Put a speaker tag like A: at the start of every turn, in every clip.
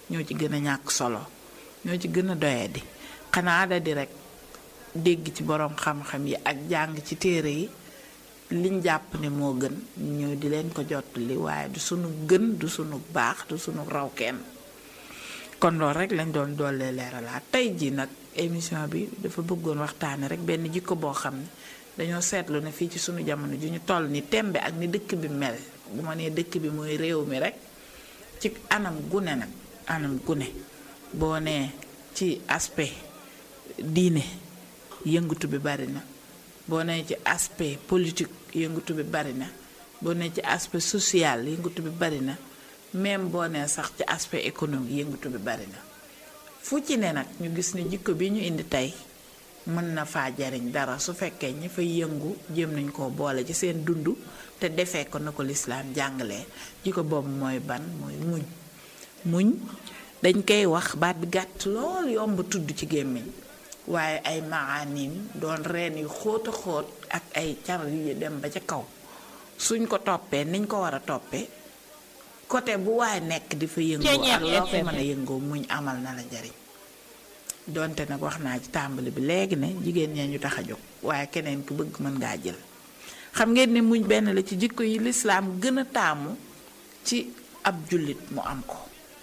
A: ñoo ci gën a ñàkk solo ñoo ci gën a doyadi xanaa da di rek dégg ci boroom xam-xam yi ak jàng ci téere yi liñ jàpp ne moo gën ñëw di leen ko jottali waaye du sunu gën du sunu baax du sunu raw kenn kon loolu rek lañ doon doolee leeralaat tey ji nag émission bi dafa bëggoon waxtaane rek benn jikko boo xam ne dañoo seetlu ne fii ci sunu jamono ju ñu toll ni tembe ak ni dëkk bi mel bu ma nee dëkk bi mooy réew mi rek ci anam gune nag anam gune boo nee ci aspect diine yëngatu bi bari na boo nee ci aspect politique yëngatu bi bari na boo nee ci aspect social yëngatu bi bari na même boo nee sax ci aspect économique yëngatu bi bari na fu ci ne nag ñu gis ne jikko bi ñu indi tey mën na faa jariñ dara su fekkee ñi fay yëngu jéem nañ koo boole ci seen dund te defee ko na ko lislaam jàngalee jikko boobu mooy ban mooy muñ muñ dañ koy wax baat bi gàtt lool yomb tudd ci gémmiñ waaye ay maanim doon reen yu xóot a xóot ak ay car yu dem ba ca kaw suñ ko toppee niñ ko war a toppee côté bu waaye nekk di fa yëngoo ak loo fa mën a yëngoo muñ amal na la njariñ donte nag wax naa ci tàmbali bi léegi ne jigéen ñee ñu tax a jóg waaye keneen ku bëgg mën ngaa jël xam ngeen ne muñ benn la ci jikko yi lislaam gën a taamu ci ab jullit mu am ko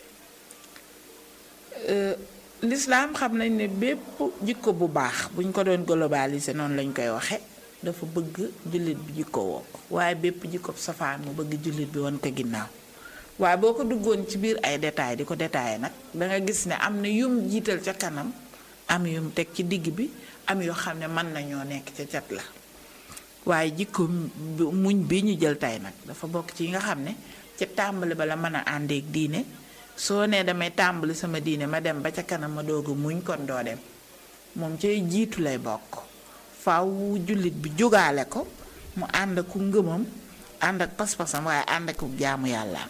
A: lislaam xam nañ ne bépp jikko bu baax buñ ko doon globaliser noonu lañ koy waxe dafa bëgg jullit bi jikko woo ko waaye bépp jikko safaan mu bëgg jullit bi won ko ginnaaw waaye boo ko duggoon ci biir ay détails di ko détaillé nag danga gis ne am na yum jiital ca kanam am yum teg ci digg bi am yoo xam ne mën nañoo nekk ca cat la waaye jikko muñ bi ñu jël tey nag dafa bokk ci yi nga xam ne ca tàmbali ba la mën a àndeek diine soo nee damay tàmbali sama diine ma dem ba ca kanam ma doog a muñ kon doo dem moom cay jiitu lay bokk faaw jullit bi jógaale ko mu ànd ak ku ngëmam ànd ak pas-pasam waaye ànd ak jaamu yàllaam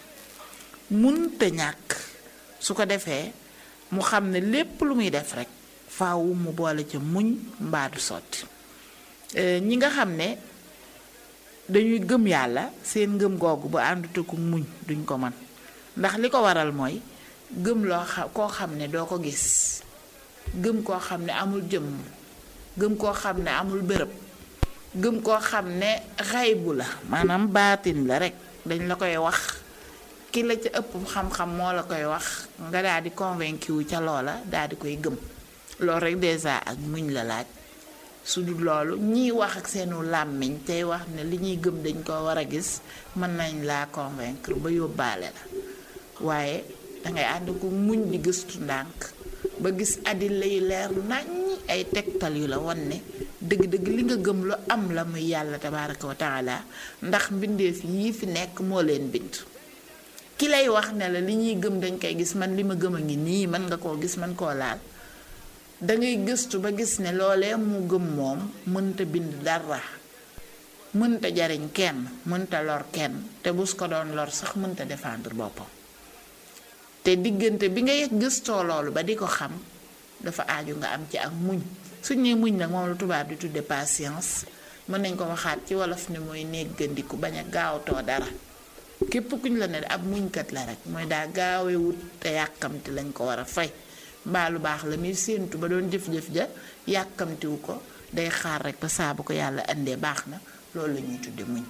A: munta ñàkk su ko defee mu xam ne lépp lu muy def rek faaw mu boole ca muñ mbaadu sotti ñi nga xam ne dañuy gëm yàlla seen ngëm googu bu àndute ku muñ duñ ko mën ndax li ko waral mooy gëm loo xam koo xam ne doo ko gis gëm koo xam ne amul jëmm gëm koo xam ne amul bërëb gëm koo xam ne xaybu la maanaam baatin la rek dañ la koy wax ki la ca ëpp xam-xam moo la koy wax nga daal di convaincu wu ca loola daal di koy gëm loolu rek déjà ak muñ la laaj su dul loolu ñiy wax ak seenu làmmiñ tey wax ne li ñuy gëm dañ ko war a gis mën nañ laa convaincre ba yóbbaale la waaye dangay ànd ko muñ di gëstu ndànk ba gis adilla yu leer nañ ay tegtal yu la wan ne dëgg-dëgg li nga gëm lu am la muy yàlla tabaraka wa taala ndax mbindeef yii fi nekk moo leen bind ki lay wax ne la li ñuy gëm dañ koy gis man li ma gëm a ngi nii mën nga koo gis mën koo laal dangay gëstu ba gis ne loolee mu gëm moom mënta bind dara mënta jariñ kenn mënta lor kenn te bus ko doon lor sax mënta défendre boppam te diggante bi ngay gëstoo loolu ba di ko xam dafa aaju nga am ci ak muñ suñ ne muñ nag moom la tubaab di tudde patience mën nañ ko waxaat ci wolof ne mooy néggandiku bañ a gaawtoo dara képp kuñ la ne ab muñkat la rek mooy daa gaawee wut te yàkkamti lañ ko war a fay mbaa lu baax la muy séentu ba doon jëf-jëf ja yàkkamtiwu ko day xaar rek ba saa bu ko yàlla indee baax na loolu la ñuy tudde muñ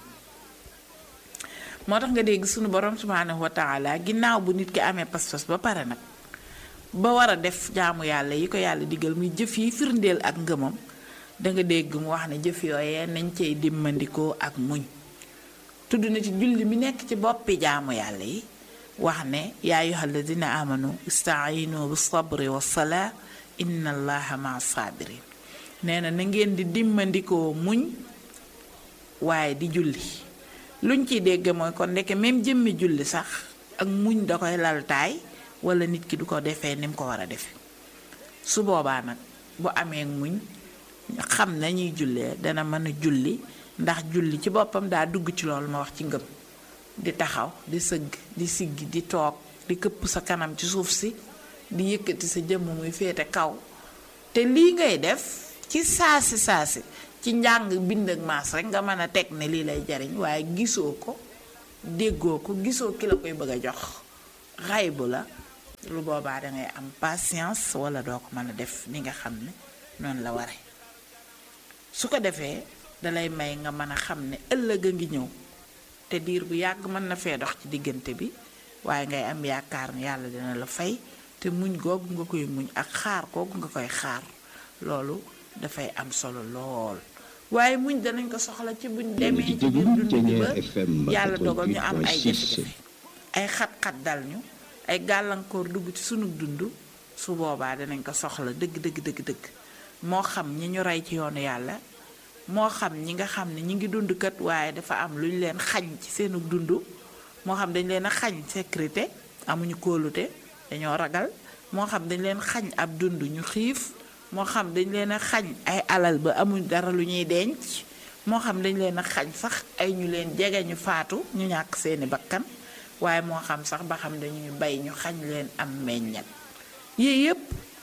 A: moo tax nga dégg sunu borom subhaanahu wa taala ginnaaw bu nit ki amee pas-pas ba pare nag ba war a def jaamu yàlla yi ko yàlla digal muy jëf yi firndeel ak ngëmam danga dégg mu wax ne jëf yooyee nañ cay dimmandikoo ak muñ tudd na ci julli mi nekk ci boppi jaamu yàlla yi wax ne yaa ayyuha alladina amanu istaayinu bi sabri wa salaa inna allaha maa sabirin nee na na ngeen di dimmandikoo muñ waaye di julli luñ ciy dégg mooy kon ndeke même jëmmi julli sax ak muñ da koy laltaay wala nit ki du ko defee ni mu ko war a defe su boobaa nag bu amee muñ xam nañuy jullee dana mën a julli ndax julli ci boppam daa dugg ci loolu ma wax ci ngëm di taxaw di sëgg di siggi di toog di këpp sa kanam ci suuf si di yëkkati sa jëmm muy féete kaw te lii ngay def ci saasi saasi ci njàng bind ak maas rek nga mën a teg ne lii lay jariñ waaye gisoo ko déggoo ko gisoo ki la koy bëgg a jox xaybu la lu boobaa dangay am patience wala doo ko mën a def ni nga xam ne noonu la ware su ko defee dalay may nga mën a xam ne ëllëg a ngi ñëw te diir bu yàgg mën na fee dox ci diggante bi waaye ngay am yaakaar ne yàlla dina la fay te muñ googu nga koy muñ ak xaar googu nga koy xaar loolu dafay am solo lool waaye muñ danañ ko soxla ci buñ demee ci biir dund bi ba yàlla dogal ñu am ay jafe-jafe ay xat-xat dal ñu ay gàllankoor dugg ci sunu dund su boobaa danañ ko soxla dëgg dëgg dëgg dëgg moo xam ñi ñu rey ci yoonu yàlla moo xam ñi nga xam ne ñi ngi dund kat waaye dafa am lu ñu leen xañ ci seenu dund moo xam dañ leen a xañ sécurité amuñu kóolute dañoo ragal moo xam dañ leen xañ ab dund ñu xiif moo xam dañ leen a xañ ay alal ba amuñ dara lu ñuy denc moo xam dañ leen a xañ sax ay ñu leen jege ñu faatu ñu ñàkk seeni bakkan waaye moo xam sax ba xam dañuy bay ñu xañ leen am meññat yii yépp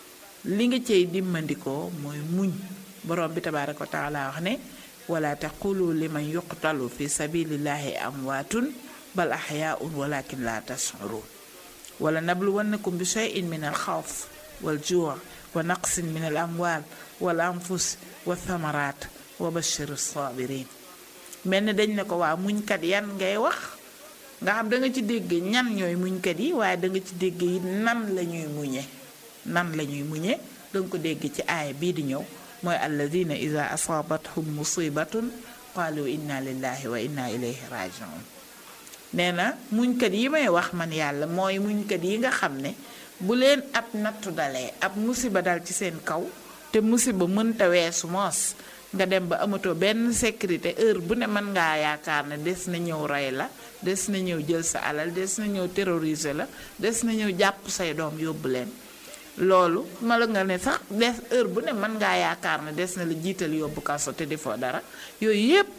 A: li nga cey dimmandikoo mooy muñ borom bi tabaaraka wa taala wax ne wala taqulu liman yuqtalu fi sabilillahi amwaatun bal ahyaun walakin la tashurun wala nabluwannakum bi shay'in min al xawf wal juu wa naqsin min al amwal wal anfus wa thamarat wa bashir sabirin mel ni dañ ne ko waa muñkat yan ngay wax nga xam da nga ci dégg ñan ñooy muñkat yi waaye da nga ci dégg yi nan la ñuy muñe nan la ñuy muñe danga ko dégg ci aaya bii di ñëw mooy alladina ida asaabathum musibatun qaalu inna lillahi wa inna ilayhi rajiun nee na muñkat yi may wax man yàlla mooy muñkat yi nga xam ne bu leen ab nattu dalee ab musiba dal ci seen kaw te musiba mënta weesu moos nga dem ba amatoo benn sécurité heure bu ne mën ngaa yaakaar ne des na ñëw rey la des na ñëw jël sa alal des na ñëw terroriser la des na ñëw jàpp say doom yóbbu leen loolu ma la nga ne sax des heure bu ne mën ngaa yaakaar ne des na la jiital yóbbu kaso te defoo dara yooyu yépp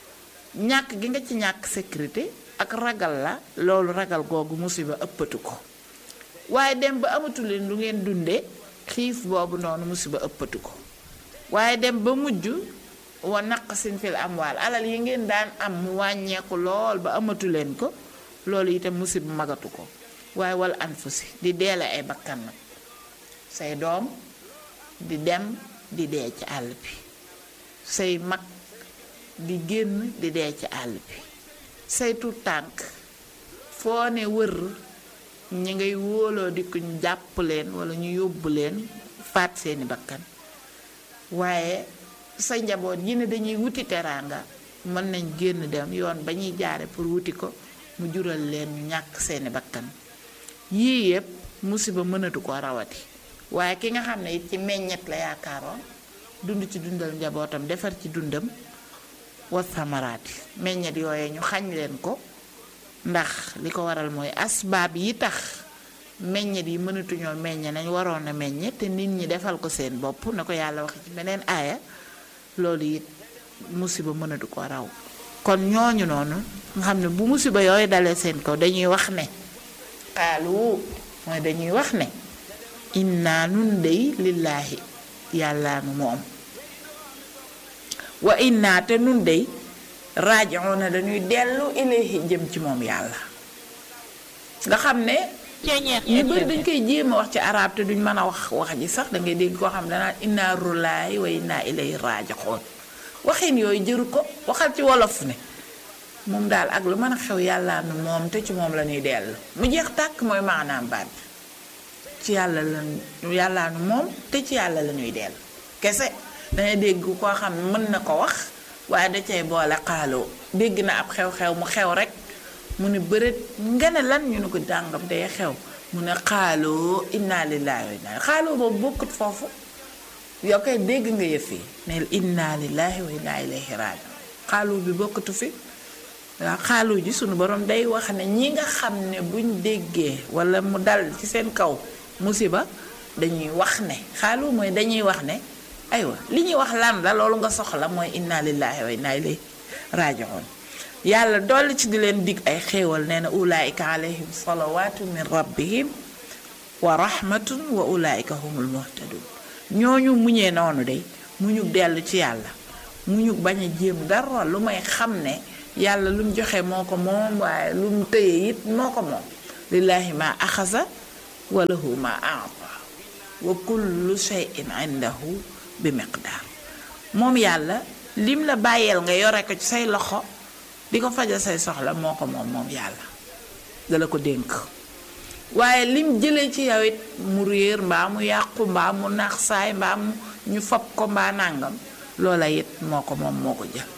A: ñàkk gi nga ci ñàkk sécurité ak ragal la loolu ragal googu musiba ëppatu ko waaye dem ba amatu leen lu ngeen dundee xiif boobu noonu musiba ëppatu ko waaye dem ba mujj wa naqsin fil amwaal alal yi ngeen daan am mu wàññeeku lool ba amatu leen ko loolu itam musiba magatu ko waaye wal anfusi di deele ay bakkan nag say doom di dem di dee ci àll bi say mag di génn di dee ci àll bi say tuut tànk foo ne wër ñi ngay wóoloo di ko ñu jàpp leen wala ñu yóbbu leen faat seeni bakkan waaye sa njaboot yi ne dañuy wuti teraanga mën nañ génn dem yoon ba ñuy jaare pour wuti ko mu jural leen ñu ñàkk seeni bakkan yii yépp musiba mënatu ko rawati waaye ki nga xam ne it ci meññet la yaakaaroon dund ci dundal njabootam defar ci dundam wa samaraati meññet yooye ñu xañ leen ko ndax li ko waral mooy asbaab yi tax meññet yi mënatuñoo meññe nañ waroon a meññe te nit ñi defal ko seen bopp na ko yàlla waxe ci beneen aaya loolu it musiba mënatu ko raw kon ñooñu noonu nga xam ne bu musiba yooyu dalee seen kaw dañuy wax ne xaalu mooy dañuy wax ne inna nun dey lillaahi yàlla nu moom wa inna te nun dey raaji'uuna dañuy dellu ilayhi jëm ci moom yàlla nga xam ne ñu bëri dañ koy jéem a wax ci arab te duñ mën a wax wax ji sax da ngay dégg koo xam ne danaa inna rullaay wa inna ilayhi raaji'uun waxin yooyu jëru ko waxal ci wolof ne moom daal ak lu mën a xew yàlla nu moom te ci moom la ñuy dellu mu jeex tàkk mooy maanaam baat bi ci yàlla la yàlla nu moom te ci yàlla la ñuy dellu kese dangay dégg koo xam ne mën na ko wax waaye da cay boole xaaloo dégg na ab xew-xew mu xew rek mu ne bëreet nga ne lan ñu ne ko dàngam day xew mu ne xaaloo inna lillahi wa inna xaaloo boobu bokkut foofu yow kay dégg nga yëf yi ne inna lillahi wa inna ilayhi rajiun xaaloo bi bokkatu fi waaw xaalu ji sunu borom day wax ne ñi nga xam ne buñ déggee wala mu dal ci seen kaw musiba dañuy wax ne xaalu mooy dañuy wax ne aywa li ñuy wax lan la loolu nga soxla mooy inna lillahi wa inna ilayhi rajiun yàlla dolli ci di leen dig ay xéewal nee na ulaika alayhim salawatu min rabbihim wa rahmatun wa ulaika humul muhtadun ñooñu muñee noonu de muñu dellu ci yàlla muñu bañ a jéem dara lu may xam ne yàlla lu mu joxe moo ko moom waaye lu mu tëye it moo ko moom lillahi ma axasa wa lahu ma aata wa kullu shay'in indahu bi miqdaar moom yàlla lim la bàyyeel nga yore ko ci say loxo di ko faja say soxla moo ko moom moom yàlla dala ko dénk waaye lim jëlee ci yow it mu réer mbaa mu yàqu mbaa mu naax saay mbaa mu ñu fab ko mbaa nàngam loola it moo ko moom moo ko jël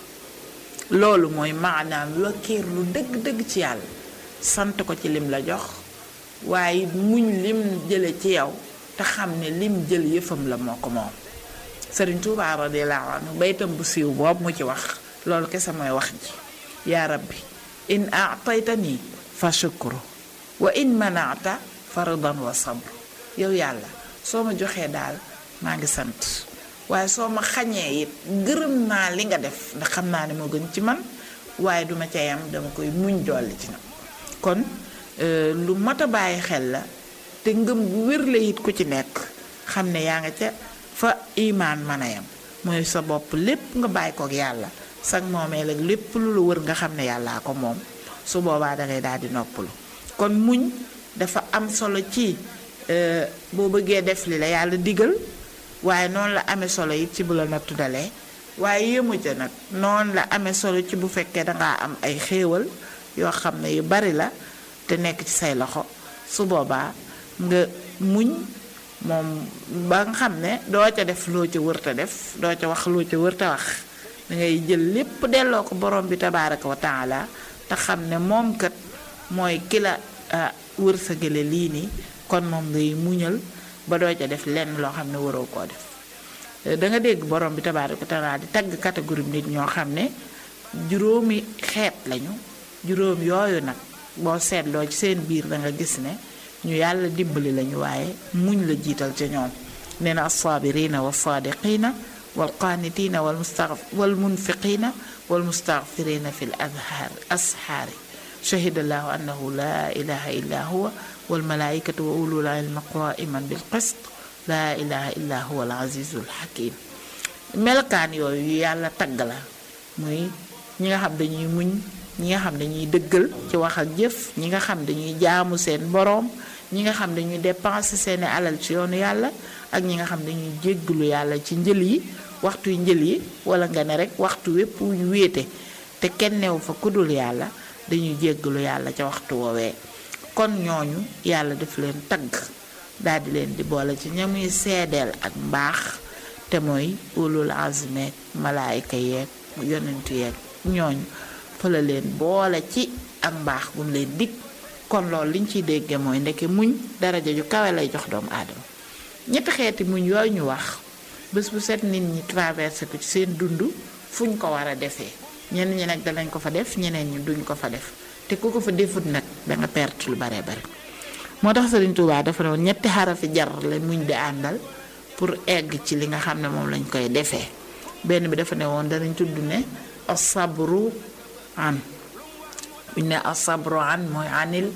A: loolu mooy maanaam wakkiir lu dëgg-dëgg ci yàlla sant ko ci lim la jox waaye muñ lim jële ci yow te xam ne lim jël yëfam la moo ko moom sëriñ Tuubaa radiyallaahu anhu baytam bu siiw boobu mu ci wax loolu kese mooy wax ji yaa rabbi in aataytani fa shukru wa in manaata fa ridan wa sabr yow yàlla soo ma joxee daal maa ngi sant waaye soo ma xañee it gërëm naa li nga def ndax xam naa ne moo gën ci man waaye duma ca yam dama koy muñ dolli ci nag kon lu mat a bàyyi xel la te ngëm bu wér la it ku ci nekk xam ne yaa nga ca fa imaan mën a yam mooy sa bopp lépp nga bàyyi kook yàlla sag moomee la lépp lu la wër nga xam ne yàllaa ko moom su boobaa dangay daal di noppalu kon muñ dafa am solo ci boo bëggee def li la yàlla digal waaye noonu la amee solo it ci bu la nattu dalee waaye yëmu ca nag noonu la amee solo ci bu fekkee dangaa am ay xéewal yoo xam ne yu bari la te nekk ci say loxo su boobaa nga muñ moom ba nga xam ne doo ca def loo ca wërta def doo ca wax loo ca wërta wax dangay jël lépp delloo ko borom bi tabaaraka wa taala te xam ne moom kat mooy ki la wërsëgale lii nii kon moom ngay muñal ba doo ca def lenn loo xam ne waroo koo def da nga dégg borom bi tabaaraka wa taala di tagg catégorie nit ñoo xam ne juróomi xeet lañu juróom yooyu nag boo seetloo ci seen biir da nga gis ne ñu yàlla dimbali lañu waaye muñ la jiital ca ñoom nee na alsaabirina walsaadiqina walqaanitina walmustaf walmunfiqina walmustaghfirina fi l azhaar ashaari shahida allahu annahu la ilaha illa huwa walmalaikatu wa ulul ilmi qaiman bil qist la ilaha illa huwa al azizul hakim melokaan yooyu yàlla tagg la muy ñi nga xam dañuy muñ ñi nga xam dañuy dëggal ci wax ak jëf ñi nga xam dañuy jaamu seen boroom ñi nga xam dañuy dépenser seeni alal ci yoonu yàlla ak ñi nga xam dañuy jégglu yàlla ci njël yi waxtu njël yi wala nga ne rek waxtu wépp wu ñu wéete te kenn newu fa kudul yàlla dañuy jégglu yàlla ca waxtu woowee kon ñooñu yàlla daf leen tagg daal di leen di boole ci ñamuy seedeel ak mbaax te mooy ulul azmeek malaayika yeeg yonentu yeeg ñooñu fa la leen boole ci ak mbaax bu mu leen dig kon loolu liñ ciy dégge mooy ndeke muñ daraja ju kawe lay jox doomu aadama ñetti xeeti muñ yooyu ñu wax bés bu set nit ñi traversé ko ci seen dund fuñ ko war a defee ñenn ñi nag danañ ko fa def ñeneen ñi duñ ko fa def te ku ko fa defut nag danga perte lu bare bare moo tax Sëriñ Tuubaa dafa ne woon ñetti xarafi jar la muñ di àndal pour egg ci li nga xam ne moom lañ koy defee benn bi dafa ne woon danañ tudd ne asabru an buñ ne asabru an mooy anil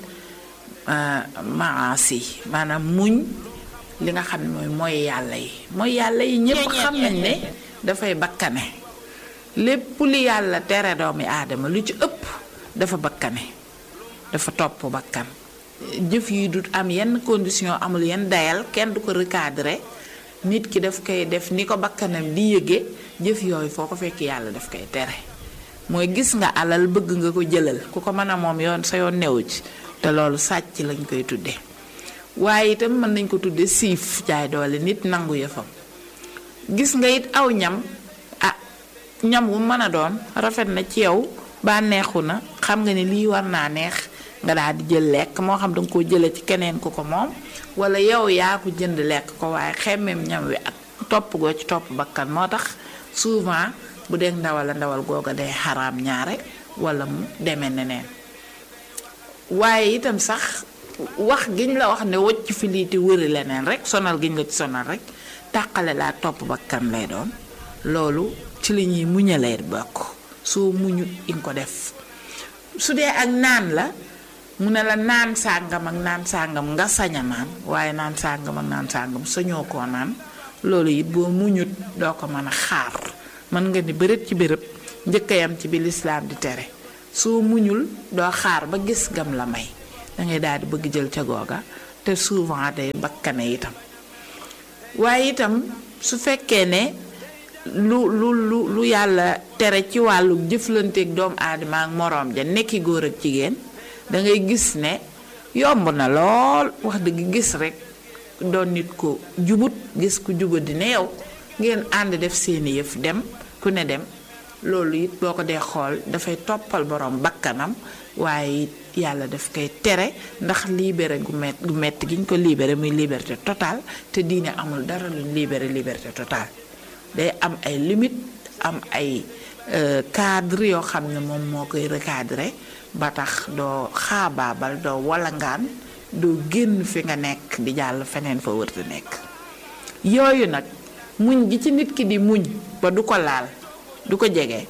A: maasi maanaam muñ li nga xam ne mooy mooy yàlla yi mooy yàlla yi ñépp xam nañ ne dafay bakkane lépp li yàlla tere doomi aadama lu ci ëpp dafa bakkane dafa topp bakkan jëf yi du am yenn condition amul yenn dayal kenn du ko recadrer nit ki daf koy def ni ko bakkanam di yëge jëf yooyu foo ko fekk yàlla daf koy tere mooy gis nga alal bëgg nga ko jëlal ku ko mën a moom yoon sa yoon newu ci te loolu sàcc lañ koy tudde waaye itam mën nañ ko tudde siif jaay doole nit nangu yëfam gis nga it aw ñam ah ñam wu mën a doon rafet na ci yow bànneexu na xam nga ni lii war naa neex nga daal di jël lekk moo xam danga koo jële ci keneen ku ko moom wala yow yaa ko jënd lekk ko waaye xemmeem ñam wi ak topp goo ci topp bakkan moo tax souvent bu dee ndawal la ndawal googa day xaraam ñaare wala mu demee neneen waaye itam sax wax giñ la wax ne wocc fi lii te wëri leneen rek sonal giñ la ci sonal rek tàqale laa topp bakkan lay doon loolu ci li ñuy muñalee bokk soo muñut in ko def su dee ak naan la mu ne la naan sàngam ak naan sàngam nga sañ a naan waaye naan sàngam ak naan sàngam sañoo koo naan loolu it boo muñut doo ko mën a xaar mën nga ni bërët ci bërëb njëkkayam ci bi lislaam di tere soo muñul doo xaar ba gis gam la may dangay daal di bëgg jël ca googa te souvent day bakkane itam waaye itam su fekkee ne lu lu lu lu yàlla tere ci wàllu jëflanteeg doomu aadama ak moroom ja nekki góor ak jigéen da ngay gis ne yomb na lool wax dëgg gis rek doon nit ko jubut gis ku jubut di ne yow ngeen ànd def seeni yëf dem ku ne dem loolu it boo ko dee xool dafay toppal borom bakkanam waaye it yàlla daf koy tere ndax libéré gu met gu metti gi ñu ko libéré muy liberté totale te diine amul dara luñ libéré liberté totale day am ay limite am ay cadre yoo xam ne moom moo koy recadré ba tax doo xaabaabal doo walangaan doo génn fi nga nekk di jàll feneen fa wërta nekk yooyu nag muñ gi ci nit ki di muñ ba du ko laal du ko jege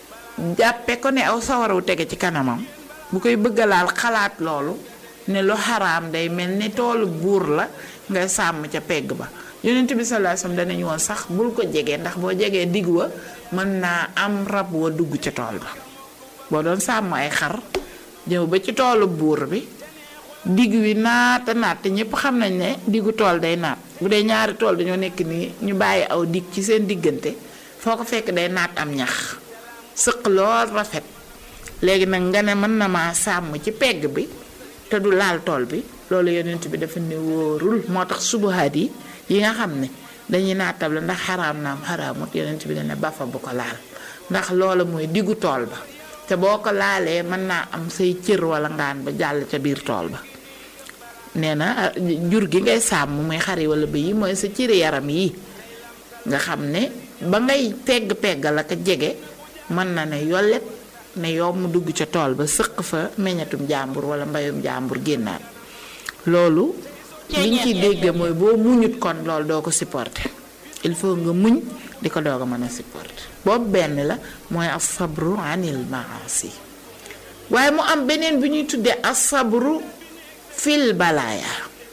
A: jàppe ko ne aw sawaraw tege ci kanamam bu koy bëgg a laal xalaat loolu ne lu xaraam day mel ni toolu buur la ngay sàmm ca pegg ba yonent bi sallallahu alayhi wasallam danañu woon sax bul ko jege ndax boo jegee digg wa mën naa am rab wa dugg ca tool ba boo doon sàmm ay xar ñëw ba ci toolu buur bi digg wi naata naat te ñëpp xam nañ ne diggu tool day naat bu dee ñaari tool dañoo nekk nii ñu bàyyi aw digg ci seen diggante foo ko fekk day naat am ñax sëq lool rafet léegi nag nga ne mën na maa sàmm ci pegg bi te du laal tool bi loolu yonent bi dafa ne wóorul moo tax subuhaat yi yi nga xam ne dañuy naatab la ndax xaraam naam xaraamut yonent bi dana bafa bu ko laal ndax loola mooy diggu tool ba te boo ko laalee mën naa am say cër wala ngaan ba jàll ca biir tool ba nee na jur gi ngay sàmm muy xari wala bëy yi mooy sa cëri yaram yi nga xam ne ba ngay pegg peggal ak jege mën na ne yollet ne yow mu dugg ca tool ba sëq fa meññatum jàmbur wala mbayum jàmbur génnaat loolu liñ ciy dégg mooy boo muñut kon loolu doo ko supporter il faut nga muñ di ko doog a mën a supporter boobu benn la mooy asabru anil maasi waaye mu am beneen bi ñuy tuddee asabru fil balaaya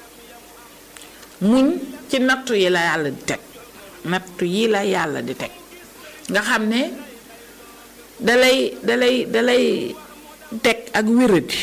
A: muñ ci nattu yi la yàlla di teg nattu yi la yàlla di teg nga xam ne dalay dalay dalay teg ak wéradi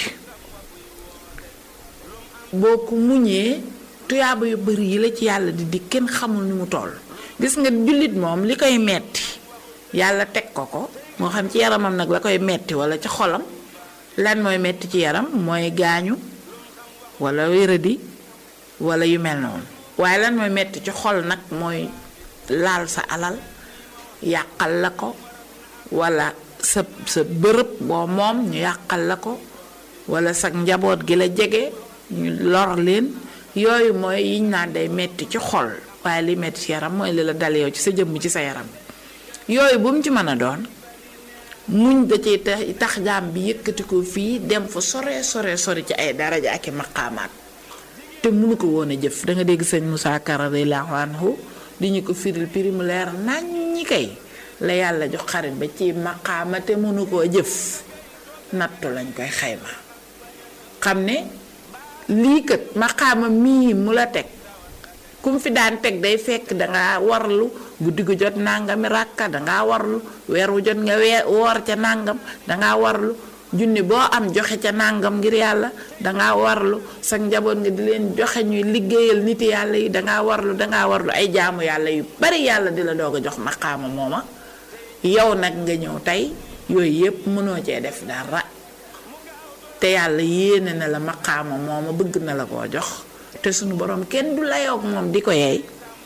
A: boo ko muñee tuyaaba yu bari yi la ci yàlla di di kenn xamul ni mu toll gis nga jullit moom li koy metti yàlla teg ko ko moo xam ci yaramam nag la koy metti wala ci xolam lan mooy metti ci yaram mooy gaañu wala wéradi wala yu mel noonu waaye lan mooy metti ci xol nag mooy laal sa alal yàqal la ko wala sa sa bërëb boo moom ñu yàqal la ko wala sa njaboot gi la jege ñu lor leen yooyu mooy yiñ naan day metti ci xol waaye li metti ci yaram mooy li la dal yow ci sa jëmm ci sa yaram yooyu bu mu ci mën a doon muñ da ciy tax jaam bi yëkkati ko fii dem fa sore sore sore ci ay daraja ak i maqaamaat te mënu ko woon a jëf da nga dégg sëñ Moussa Kara radiyallahu anhu di ñu ko firil piri mu leer nañ ñi kay la yàlla jox xarit ba ci maqaama te mënu koo jëf nattu lañ koy xayma xam ne lii kat maqaama mii mu la teg kum fi daan teg day fekk dangaa warlu guddi gu jot nangami ràkka dangaa warlu weer wu jot nga weer woor ca nangam dangaa warlu junni boo am joxe ca nangam ngir yàlla dangaa warlu sa njaboot nga di leen joxe ñuy liggéeyal nit yàlla yi dangaa warlu dangaa warlu ay jaamu yàlla yu bari yàlla di la doog a jox maqaama mooma yow nag nga ñëw tey yooyu yépp mënoo cee def dara te yàlla yéene na la maqaama mooma bëgg na la koo jox te sunu borom kenn du layoog moom di ko yeey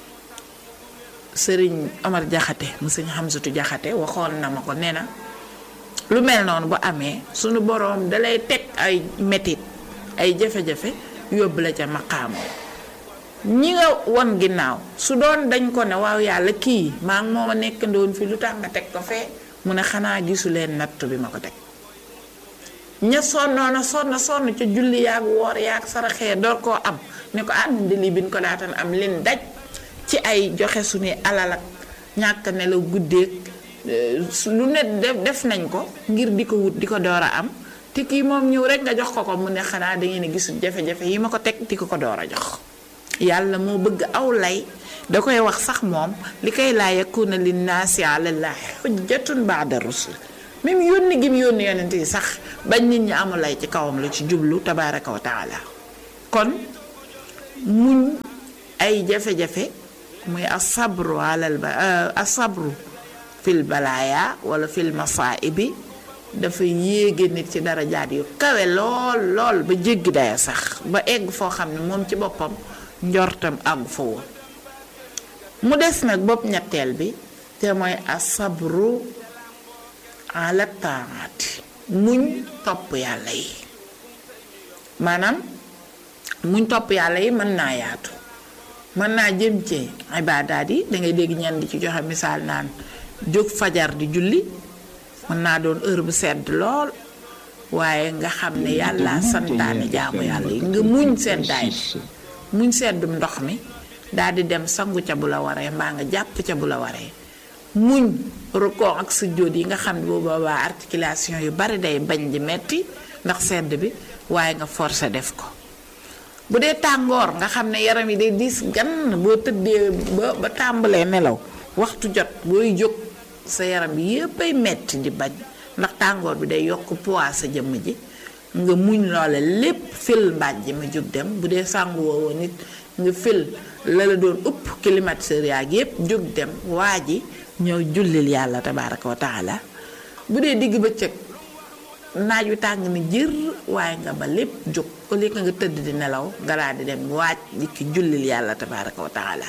A: sëriñ Omar Jaxate mu sëñ Xamsatu Jaxate waxoon na ma ko nee na lu mel noonu bu amee sunu borom dalay teg ay metit ay jafe-jafe yóbbu la ca maqaama ñi nga won ginnaaw su doon dañ ko ne waaw yàlla kii maa ngi mooma nekk ndoon fi lu tax nga teg ko fee mu ne xanaa gisu leen nattu bi ma ko teg ña sonnoon a sonn sonn ca julli yaag woor yaag saraxee door koo am ne ko ànd lii bi ñu ko daatan am leen daj ci ay joxe suñuy alal ak ñàkk ne la guddeeg lu ne def nañ ko ngir di ko wut di ko door a am te kii moom ñëw rek nga jox ko ko mu ne xanaa da ngeen a gisul jafe-jafe yi ma ko teg di ko ko door a jox yàlla moo bëgg aw lay da koy wax sax moom li koy laa yakuna linnaasi ala llaahi xujjatun baada rusul même yónni gi mu yónni yonent yi sax bañ nit ñi amul lay ci kawam la ci jublu tabaaraka wa taala kon muñ ay jafe-jafe muy asabru alal ba asabru fil balaaya wala fil masaibi dafa yéege nit ci darajaat yu kawe lool lool ba jéggi daya sax ba egg foo xam ne moom ci boppam njortam àggu fa woon mu des nag bopp ñetteel bi te mooy asabru ala taati muñ topp yàlla yi maanaam muñ topp yàlla yi mën naa yaatu mën naa jëm ci ibaadaat yi dangay dégg ñenn di ci joxe misaal naan jóg fajar di julli mën naa doon heure bu sedd lool waaye nga xam ne yàlla santaane jaamu yàlla yi nga muñ seddaay bi muñ seddum ndox mi daal di dem sangu ca bu la waree mbaa nga jàpp ca bu la waree muñ rukkoo ak sujjóot yi nga xam ne boobu boobaa articulation yu bari day bañ di metti ndax sedd bi waaye nga forcé def ko bu dee tàngoor nga xam ne yaram yi day diis gann boo tëddee ba ba tàmbalee nelaw waxtu jot booy jóg sa yaram bi yépp ay metti di bañ ndax tàngoor bi day yokk poids sa jëmm ji nga muñ loole lépp fil mbaaj ji ma jóg dem bu dee sàngu woowo nit nga fil la la doon upp climatiseur yaag yépp jóg dem waa ji ñëw jullil yàlla tabaaraka wa taala bu dee digg bëccëg naaj wi tàng ni jër waaye nga ba lépp jóg au lieu que nga tëdd di nelaw nga daal di dem waaj di ki jullil yàlla tabaaraka wa taala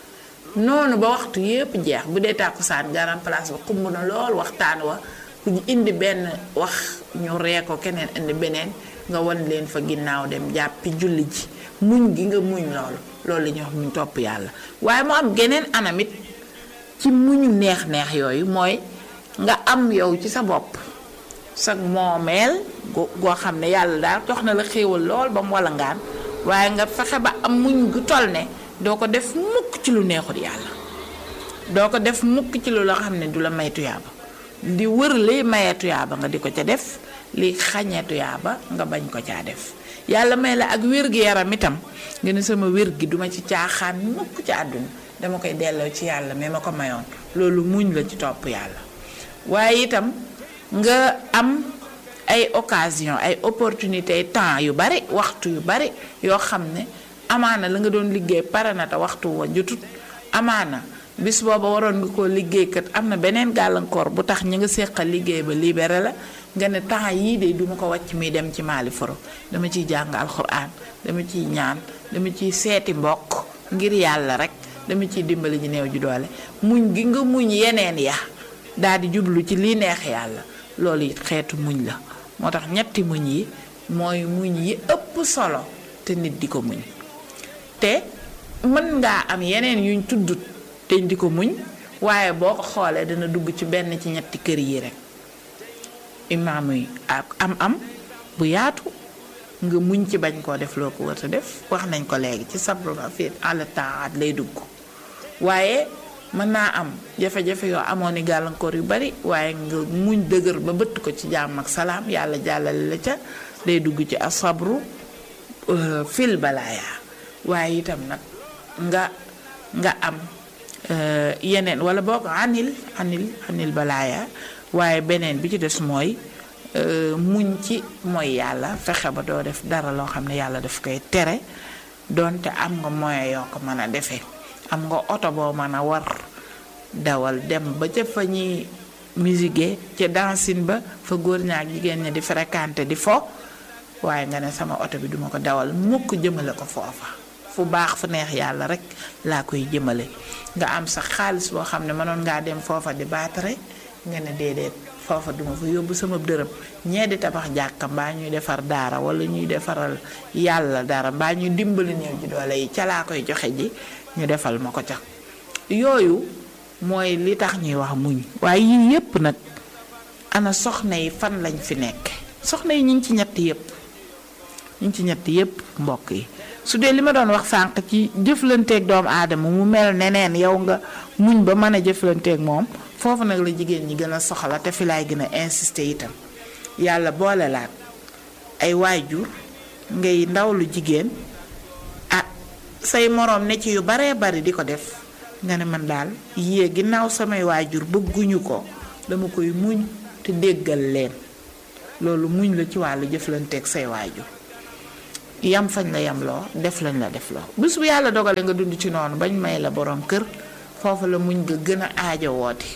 A: noonu ba waxtu yépp jeex bu dee tàkkusaan garan place ba xumb na lool waxtaan wa ku ñu indi benn wax ñu ree ko keneen indi beneen nga wan leen fa ginnaaw dem jàppi julli ji muñ gi nga muñ loolu loolu la ñuy wax muñ topp yàlla waaye mu am geneen anamit ci muñu neex-neex yooyu mooy nga am yow ci sa bopp sa moomeel goo xam ne yàlla daal jox na la xéewal lool ba mu walangaan waaye nga fexe ba am muñ gu toll ne doo ko def mukk ci lu neexul yàlla doo ko def mukk ci lu la xam ne du la may tuyaaba di wër liy maye tuyaaba nga di ko ca def li xañee tuyaaba nga bañ ko caa def yàlla may la ak wér gi yaram itam nga ne sama wér gi duma ci caaxaan mukk ci àdduna dama koy delloo ci yàlla mais ma ko mayoon loolu muñ la ci topp yàlla waaye itam nga am ay occasion ay opportunité temps yu bari waxtu yu bari yoo xam ne amaana la nga doon liggéey pare na te waxtu wa jotut amaana bis booba waroon nga koo liggéey kat am na beneen gàllankoor bu tax ñi nga séqal liggéey ba libéré la nga ne temps yii de duma ko wàcc muy dem ci maali foro dama ciy jàng alxuraan dama ciy ñaan dama ciy seeti mbokk ngir yàlla rek dama ciy dimbali ji néew ji doole muñ gi nga muñ yeneen ya daal di jublu ci lii neex yàlla loolu it xeetu muñ la moo tax ñetti muñ yi mooy muñ yi ëpp solo te nit di ko muñ te mën ngaa am yeneen yuñ tuddut te di ko muñ waaye boo ko xoolee dana dugg ci benn ci ñetti kër yi rek imaam yi ak am-am bu yaatu nga muñ ci bañ koo def loo ko war a def wax nañ ko léegi ci sabru fi àll taat lay dugg waaye mën naa am jafe-jafe yoo amoon ni gàllankoor yu bari waaye nga muñ dëgër ba bëtt ko ci jàmm ak salaam yàlla jàllale la ca day dugg ci asabru fil balaaya waaye itam nag nga nga am yeneen wala boog anil anil anil balaaya waaye beneen bi ci des mooy muñ ci mooy yàlla fexe ba doo def dara loo xam ne yàlla daf koy tere donte am nga moyen yoo ko mën a defee am nga oto boo mën a war dawal dem ba ca fa ñuy musique ca dancine ba fa góor ñaak jigéen ñi di fréquenté di fo waaye nga ne sama oto bi duma ko dawal mukk jëmale ko foofa fu baax fu neex yàlla rek laa koy jëmale nga am sax xaalis boo xam ne mënoon ngaa dem foofa di baatare nga ne déedéet foofa duma fa yóbbu sama dërëm ñee di tabax jàkka mbaa ñuy defar daara wala ñuy defaral yàlla dara mbaa ñuy dimbali néew ji doole yi ca laa koy joxe ji ñu defal ma ko ca yooyu mooy li tax ñuy wax muñ waaye yii yépp nag ana soxna yi fan lañ fi nekk soxna yi ñu ngi ci ñett yépp ñu ngi ci ñett yépp mbokk yi su dee li ma doon wax sànq ci jëflanteeg doomu aadama mu mel neneen yow nga muñ ba mën a jëflanteeg moom foofu nag la jigéen ñi gën a soxla te fi laay gën a insister itam yàlla boole laat ay waajur ngay ndaw lu jigéen ah say moroom ne ci yu baree bari di ko def nga ne man daal yée ginnaaw samay waajur bëgguñu ko dama koy muñ te déggal leen loolu muñ la ci wàllu jëflanteeg say waajur yam fañ la yam loo def lañ la def loo bés bu yàlla dogale nga dund ci noonu bañ may la borom kër foofu la muñ nga gën a aajo wooti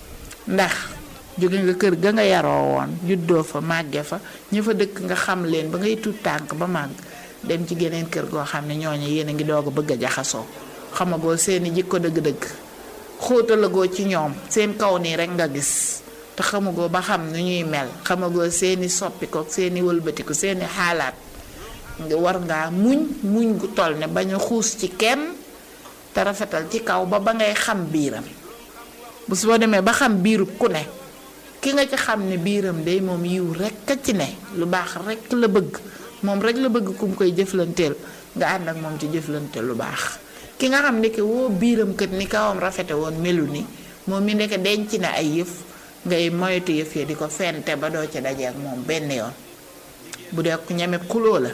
A: ndax jóge nga kër ga nga yaroo woon juddoo fa màgge fa ña fa dëkk nga xam leen ba ngay tuut tànk ba màgg dem ci geneen kër goo xam ne ñooñu yéen a ngi doog a bëgg a jaxasoo xamagoo seeni jikko dëgg-dëgg xóotalagoo ci ñoom seen kaw nii rek nga gis te xamagoo ba xam nu ñuy mel xamagoo seeni soppikook seeni wëlbatiku seeni xaalaat nga war ngaa muñ muñ gu toll ne bañ a xuus ci kenn te rafetal ci kaw ba ba ngay xam biiram bu soo demee ba xam biiru ku ne ki nga ci xam ne biiram day moom yiw rekk a ci ne lu baax rekk la bëgg moom rek la bëgg ku mu koy jëflanteel nga ànd ak moom ci jëflanteel lu baax ki nga xam ndeke woo biiram kët ni kawam rafete woon melu ni moom mi ndeke denc na ay yëf ngay moytu yëf ya di ko fente ba doo ci daje ak moom benn yoon bu dee ku ñeme xuloo la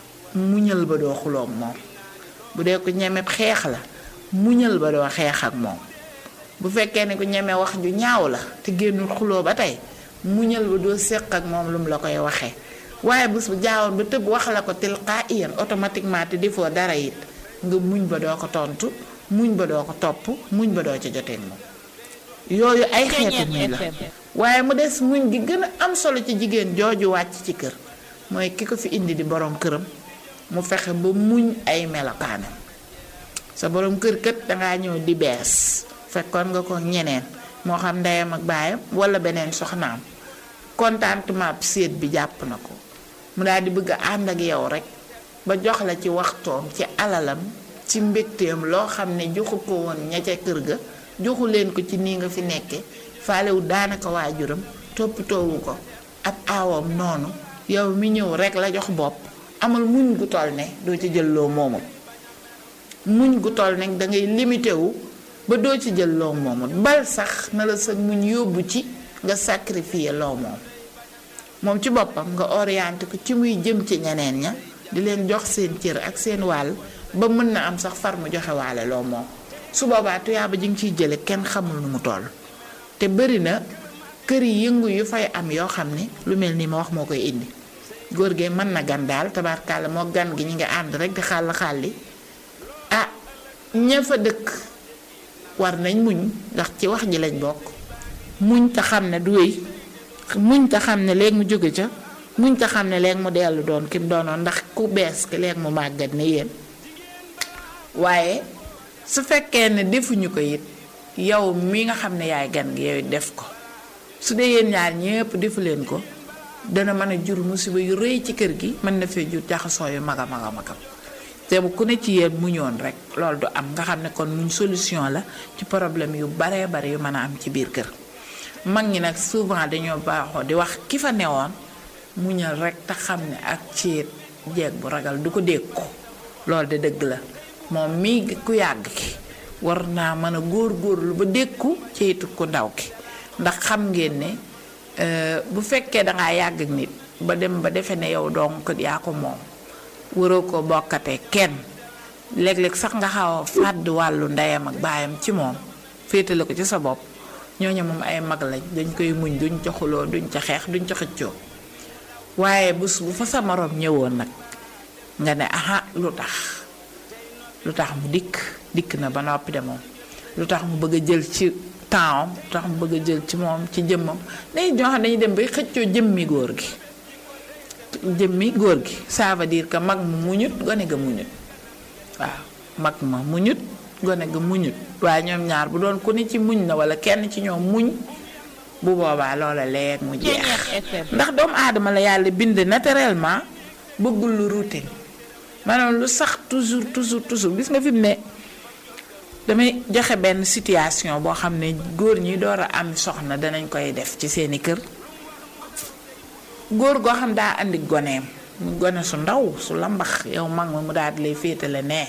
A: muñal ba doo xuloo ak moom bu dee ku ñeme xeex la muñal ba doo xeex ak moom bu fekkee ne ku ñeme wax ju ñaaw la te génnul xuloo ba tey muñal ba doo séq ak moom lu mu la koy waxee waaye bés bu jaawoon ba tëb wax la ko tilqaa'iyan automatiquement te defoo dara it nga muñ ba doo ko tontu muñ ba doo ko topp muñ ba doo ca jotee moom yooyu ay xeetu muñ la waaye mu des muñ gi gën a am solo ci jigéen jooju wàcc ci kër mooy ki ko fi indi di borom këram mu fexe ba muñ ay melokaanam sa borom kër kët dangaa ñëw di bees fekkoon nga ko ñeneen moo xam ndeyam ak baayam wala beneen soxnaam contentement séet bi jàpp na ko mu daal di bëgg a ànd ak yow rek ba jox la ci waxtoom ci alalam ci mbégteem loo xam ne joxu ko woon ña ca kër ga joxu leen ko ci nii nga fi nekke faalewu daanaka waajuram toppatoowu ko ab aawam noonu yow mi ñëw rek la jox bopp amal muñ gu toll ne doo ci jël loo moomul muñ gu toll ne dangay limité wu ba doo ci jël loo moomul bal sax na la sa muñ yóbbu ci nga sacrifier loo moom moom ci boppam nga orienté ko ci muy jëm ci ñeneen ña di leen jox seen cër ak seen wàll ba mën na am sax far mu joxe waale loo moom su boobaa tuyaaba ji nga ciy jële kenn xamul nu mu toll te bëri na kër yi yëngu yu fay am yoo xam ne lu mel nii ma wax moo koy indi góor gee mën na gan daal tabarkàlla moo gan gi ñu ngi ànd rek di xàll xàlli ah ña fa dëkk war nañ muñ ndax ci wax ji lañ bokk muñ te xam ne du wéy muñ te xam ne léegi mu jóge ca muñ te xam ne léegi mu dellu doon ki mu doonoon ndax ku bees ki léegi mu màggat ne yéen waaye su fekkee ne defuñu ko it yow mi nga xam ne yaay gan gi yow def ko su dee yéen ñaar ñépp defu leen ko dana mën a jur musiba yu rëy ci kër gi mën na fee jur jaxasoo yu mag a mag a magam te bu ku ne ci yéen muñoon rek loolu du am nga xam ne kon muñ solution la ci problème yu baree bari yu mën a am ci biir kër mag ñi nag souvent dañoo baaxoo di wax ki fa newoon muñal rek te xam ne ak ciit jeeg bu ragal du ko dékku loolu de dëgg la moom mii ku yàgg ki war naa mën a góor góorlu ba dékku ciitu ku ndaw ki ndax xam ngeen ne bu fekkee dangaa yàgg ak nit ba dem ba defe ne yow donc yaa ko moom waroo ko bokkatee kenn léeg-léeg sax nga xaw a fàdd wàllu ndeyam ak baayam ci moom féetale ko ci sa bopp ñooñu moom ay mag lañ dañ koy muñ duñ ca xuloo duñ ca xeex duñ ca xëccoo waaye bés bu fa sa moroom ñëwoon nag nga ne aha lu tax lu tax mu dikk dikk na ba noppi de moom lu tax mu bëgg a jël ci temps lu tax mu bëgg a jël ci moom ci jëmmam dañuy ñoo xam dañuy dem bay xëccoo jëmmi góor gi jëmmi góor gi ça veut dire que mag mu muñut gone ga muñut waaw mag ma muñut gone ga muñut waaye ñoom ñaar bu doon ku ne ci muñ na wala kenn ci ñoom muñ bu boobaa loola leeg mu jeex ndax doomu aadama la yàlla bind naturellement bëggul lu routine maanaam lu sax toujours toujours toujours gis nga fi mu ne damay joxe benn situation boo xam ne góor ñi door a am soxna danañ koy def ci seeni kër góor goo xam daa andi goneem mu gone su ndaw su lambax yow mag ma mu daal di lay féetale nee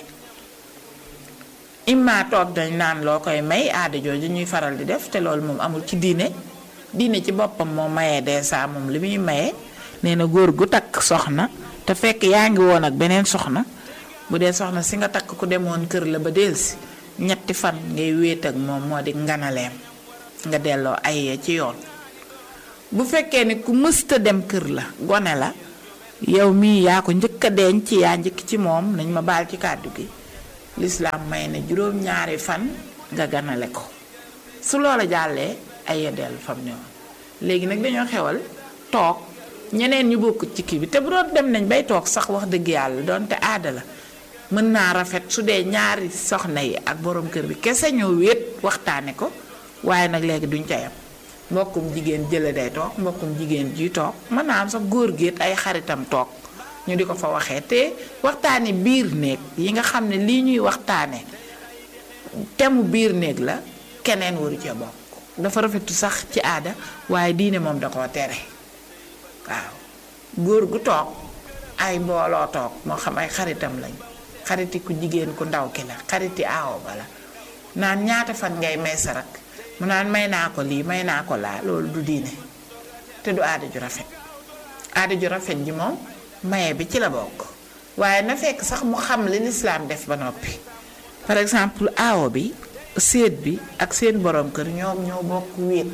A: imma toog dañ naan loo koy may aada jooju ñuy faral di def te loolu moom amul ci diine diine ci boppam moo mayee dèjà moom li muy maye nee na góor gu takk soxna te fekk yaa ngi woon ak beneen soxna bu dee soxna si nga takk ku demoon kër la ba delsi ñetti fan ngay wéet ak moom moo di nganaleem nga delloo ay ci yoon bu fekkee ne ku mësta dem kër la gone la yow mii yaa ko njëkk a denc yaa njëkk ci moom nañ ma baal ci kàddu gi lislaam may na juróom-ñaari fan nga ganale ko su loola jàllee ay yeddeel fam ne woon léegi nag dañoo xewal toog ñeneen ñu bokk ci kii bi te bu doon dem nañ bay toog sax wax dëgg yàlla doonte aada la mën naa rafet su dee ñaari soxna yi ak borom kër bi kese ñoo wéet waxtaane ko waaye nag léegi duñ ca yam mbokkum jigéen jële day toog mbokkum jigéen ji toog mën naa am sax góor géet ay xaritam toog ñu di ko fa waxee te waxtaane biir néeg yi nga xam ne lii ñuy waxtaane temu biir néeg la keneen waru ca bokk dafa rafetu sax ci aada waaye diine moom da koo tere waaw góor gu toog ay mbooloo toog moo xam ay xaritam lañ xariti ku jigéen ku ndaw ki la xariti aawo ba la naan ñaata fan ngay may sa rak mu naan may naa ko lii may naa ko laa loolu du diine te du aada ju rafet aada ju rafet ji moom maye bi ci la bokk waaye na fekk sax mu xam li lislaam def ba noppi par exemple aawo bi séet bi ak seen borom kër ñoom ñoo bokk wéet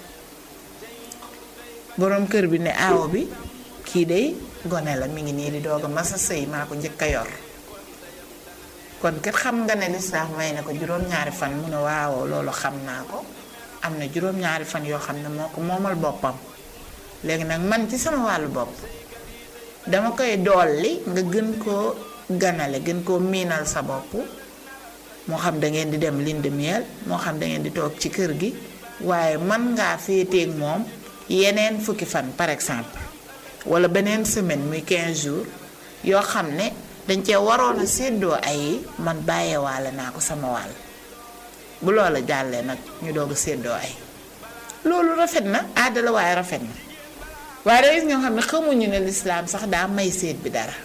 A: borom kër bi ne aawo bi kii day gone la mi ngi nii di doog a masa sëy maa ko njëkk a yor kon kat xam nga ne lislaam may na ko juróom-ñaari fan mu ne waaw loolu xam naa ko am na juróom-ñaari fan yoo xam ne moo ko moomal boppam léegi nag man ci sama wàllu bopp dama koy dolli nga gën koo ganale gën koo miinal sa bopp moo xam da ngeen di dem lune de miel moo xam da ngeen di toog ci kër gi waaye man ngaa féeteeg moom yeneen fukki fan par exemple wala beneen semaine muy 15 jours yoo xam ne dañ cee waroon a séddoo ay man bàyyeewaale naa ko sama wàll bu loola jàllee nag ñu doog a séddoo ay loolu rafet na aada la waaye rafet na waaye da gis ñoo xam ne xamuñu ne lislaam sax daa may séet bi dara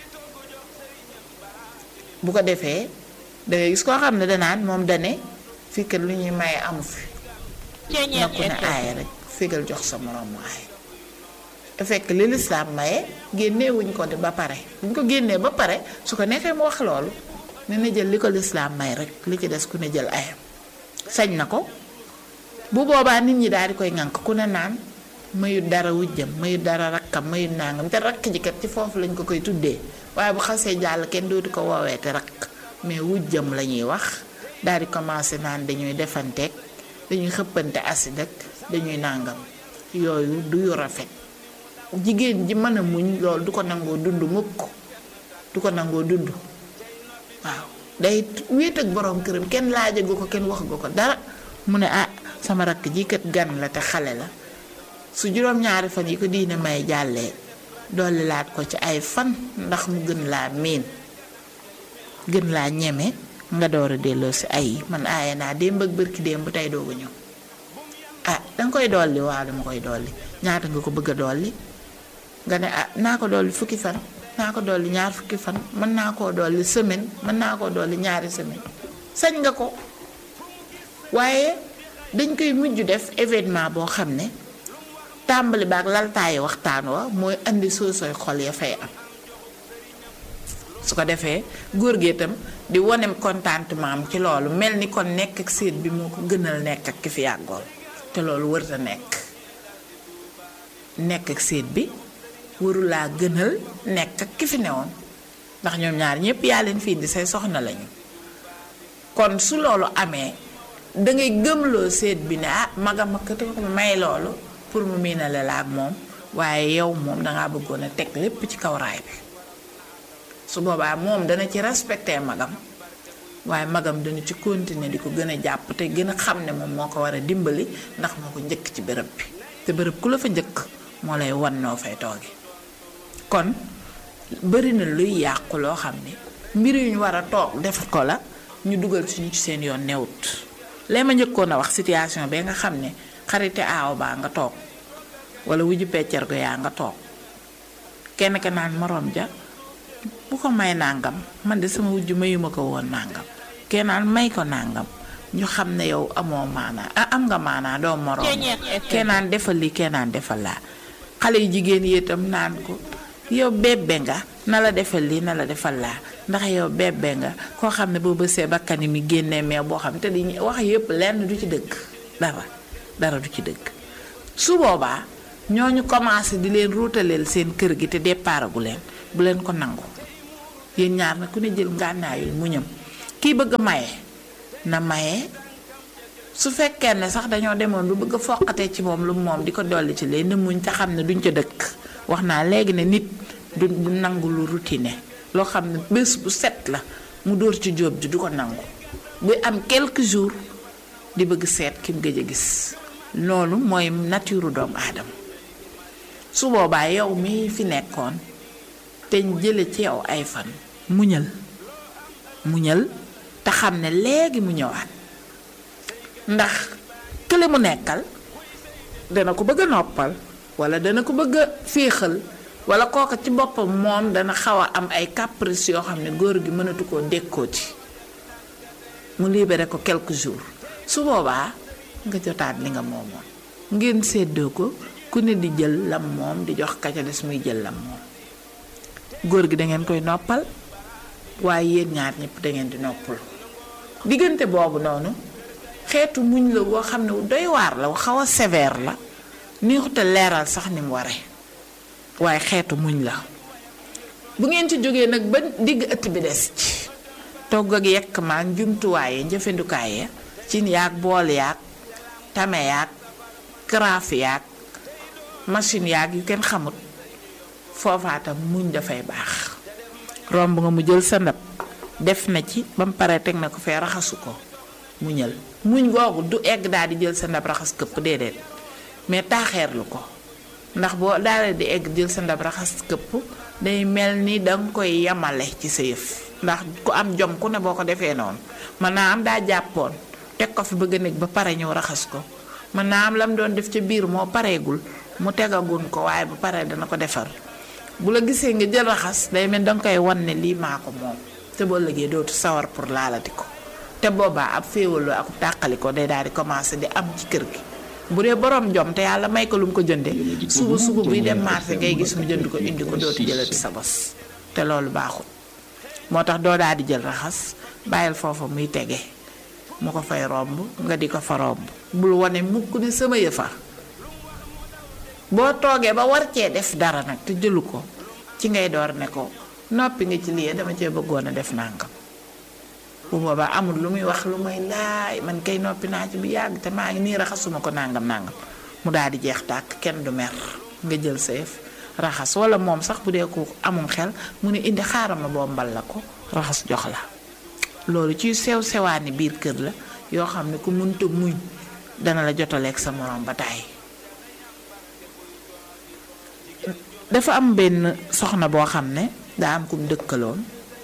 A: bu ko defee dangay gis koo xam ne danaan moom dane fii kat lu ñuy maye amu fi na ku ne aaya rek fégal jox sa moroom mu aaya te fekk li lislaam maye génnewuñ ko de ba pare buñ ko génnee ba pare su ko neexee mu wax loolu ne na jël li ko lislaam may rek li ci des ku ne jël ayam sañ na ko bu boobaa nit ñi daal di koy ŋànk ku ne naan mayut dara wujjam mayut dara rakkam mayut nangam te rakk ji kat ci foofu lañ ko koy tuddee waaye bu xasee jàll kenn dootu ko woowee te rakk mais wujjam la ñuy wax daal di commencé naan dañuy defanteeg dañuy xëppante acide ak dañuy nàngam yooyu du yu rafet jigéen ji mën a muñ loolu du ko nangoo dund mukk du ko nangoo dund waaw day wéet ak borom këram kenn laajagu ko kenn waxagu ko dara mu ne ah sama rakk ji kat gan la te xale la su juróom-ñaari fan yi ko diine may jàllee dolli laat ko ci ay fan ndax mu gën laa miin gën laa ñeme nga door a delloo si ay man aaye naa démb ak bërki démb bu tey doogu ñëw ah danga koy dolli waaw dama koy dolli ñaata nga ko bëgg a dolli nga ne ah naa ko dolli fukki fan naa ko dolli ñaar fukki fan mën naa koo dolli semaine mën naa koo dolli ñaari semaine sañ nga ko waaye dañ koy mujj def événement boo xam ne tàmbali baak laltaayi waxtaan wa mooy indi soosooy xol ya fay am su ko defee góor gi itam di wonem contentement am ci loolu mel ni kon nekk ak séet bi moo ko gënal nekk ak ki fi yàggoon te loolu wërta nekk nekk ak séet bi warulaa gënal nekk ak ki fi newoon ndax ñoom ñaar ñëpp yaa leen fi indi say soxna lañu kon su loolu amee dangay gëmloo séet bi ne ah magam ak ko may loolu pour mu miinale la ak moom waaye yow moom dangaa bëggoon a teg lépp ci kaw raay bi su boobaa moom dana ci respecté magam waaye magam dana ci continuer di ko gën a jàpp te gën a xam ne moom moo ko war a dimbali ndax moo ko njëkk ci bërëb bi te bërëb ku la fa njëkk moo lay wan noo fay tooge kon bari na luy yàqu loo xam ne mbir yu ñu war a toog def ko la ñu dugal suñu ci seen yoon newut lee ma njëkkoon a wax situation bee nga xam ne xarite aaw baa nga toog wala wuju peccar go yaa nga toog kenn ka naan moroom ja bu ko may nàngam man de sama wujj mayuma ko woon nàngam kenn naan may ko nàngam ñu xam ne yow amoo maanaa ah am nga maanaa doo moroom kenn naan defal li kenn naan defal laa xale yu jigéen yi itam naan ko yow bébbe nga na la defal lii na la defal laa ndax yow bébbe nga koo xam ne boo bësee bakkani mi génnee meew boo xam te di wax yëpp lenn du ci dëgg dara dara du ci dëgg su boobaa ñooñu commencé di leen ruutaleel seen kër gi te départagu leen bu leen ko nangu yéen ñaar na ku ne jël ngànnaayul muñam kii bëgg a maye na maye su fekkee ne sax dañoo demoon bu bëgg a foqatee ci moom lu moom di ko dolli ci leen muñ te xam ne duñ ca dëkk wax naa léegi ne nit du du nangu lu routine loo xam ne bés bu set la mu dóor ci jóob ji du ko nangu buy am quelques jours di bëgg seet ki mu gëj a gis loolu mooy nature doomu aadama su boobaa yow mi fi nekkoon te jële ci yow ay fan muñal muñal te xam ne léegi mu ñëwaat ndax kële mu nekkal dana ko bëgg a noppal wala dana ko bëgg a féexal wala kooka ci boppam moom dana xaw a am ay caprice yoo xam ne góor gi mënatu koo dékkooti mu libéré ko quelques jours su boobaa nga jotaat li nga moomoon ngeen séddoo ko ku ne di jël lam moom di jox ka ca des muy jël lam moom góor gi da ngeen koy noppal waaye yéen ñaar ñëpp da ngeen di noppal diggante boobu noonu xeetu muñ la woo xam ne doy waar la xaw a sévère la neexute leeral sax ni mu waree waaye xeetu muñ la bu ngeen ci jógee nag ba digg ëtt bi des ci togg ak yekk maa njumtuwaay yi njëfandukaay ya cin yaag bool yaag tame yaag karaaf yaag machine yaag yu kenn xamut foofaatam muñ dafay baax romb nga mu jël sa ndab def na ci ba mu paree teg na ko fee raxasu ko muñal muñ googu du egg daal di jël sa ndab raxas këpp déedéet mais taaxeerlu ko ndax boo daalee di egg jël sa ndab raxas këpp day mel ni danga koy yamale ci sa yëf ndax ku am jom ku ne boo ko defee noonu mën naa am daa jàppoon teg ko fi bëgg a nekk ba pare ñëw raxas ko mën naa am lam doon def ca biir moo pareegul mu tegagun ko waaye bu paree dana ko defar bu la gisee nga jël raxas day mel danga koy wan ne lii maa ko moom te boo lëgee dootu sawar pour laalati ko te boobaa ab féewaloo ak tàqali ko day daal di commencé di am ci kër gi bu dee borom jom te yàlla may ko lu mu ko jënde suba suba buy dem marché ngay gis mu jënd ko indi ko dootu jëlati sa bos te loolu baaxul moo tax doo daal di jël raxas bàyyil foofa muy tege mu ko fay romb nga di ko fa romb bul wane mukk ni sama yëfa boo toogee ba war cee def dara nag te jëlu ko ci ngay door ne ko noppi nga ci lii dama cee bëggoon a def nàngam bu boobaa amul lu muy wax lu may laay man kay noppi naa ci bu yàgg te maa ngi nii raxasuma ko nàngam nàngam mu daal di jeex tàkk kenn du mer nga jël sa yëf raxas wala moom sax bu dee ko amum xel mu ne indi xaaral ma bombal la ko raxas jox la loolu ci sew sewaani biir kër la yoo xam ne ku mënta muñ dana la jotaleeg sa morom ba tàyyi dafa am benn soxna boo xam ne daa am kum dëkkaloon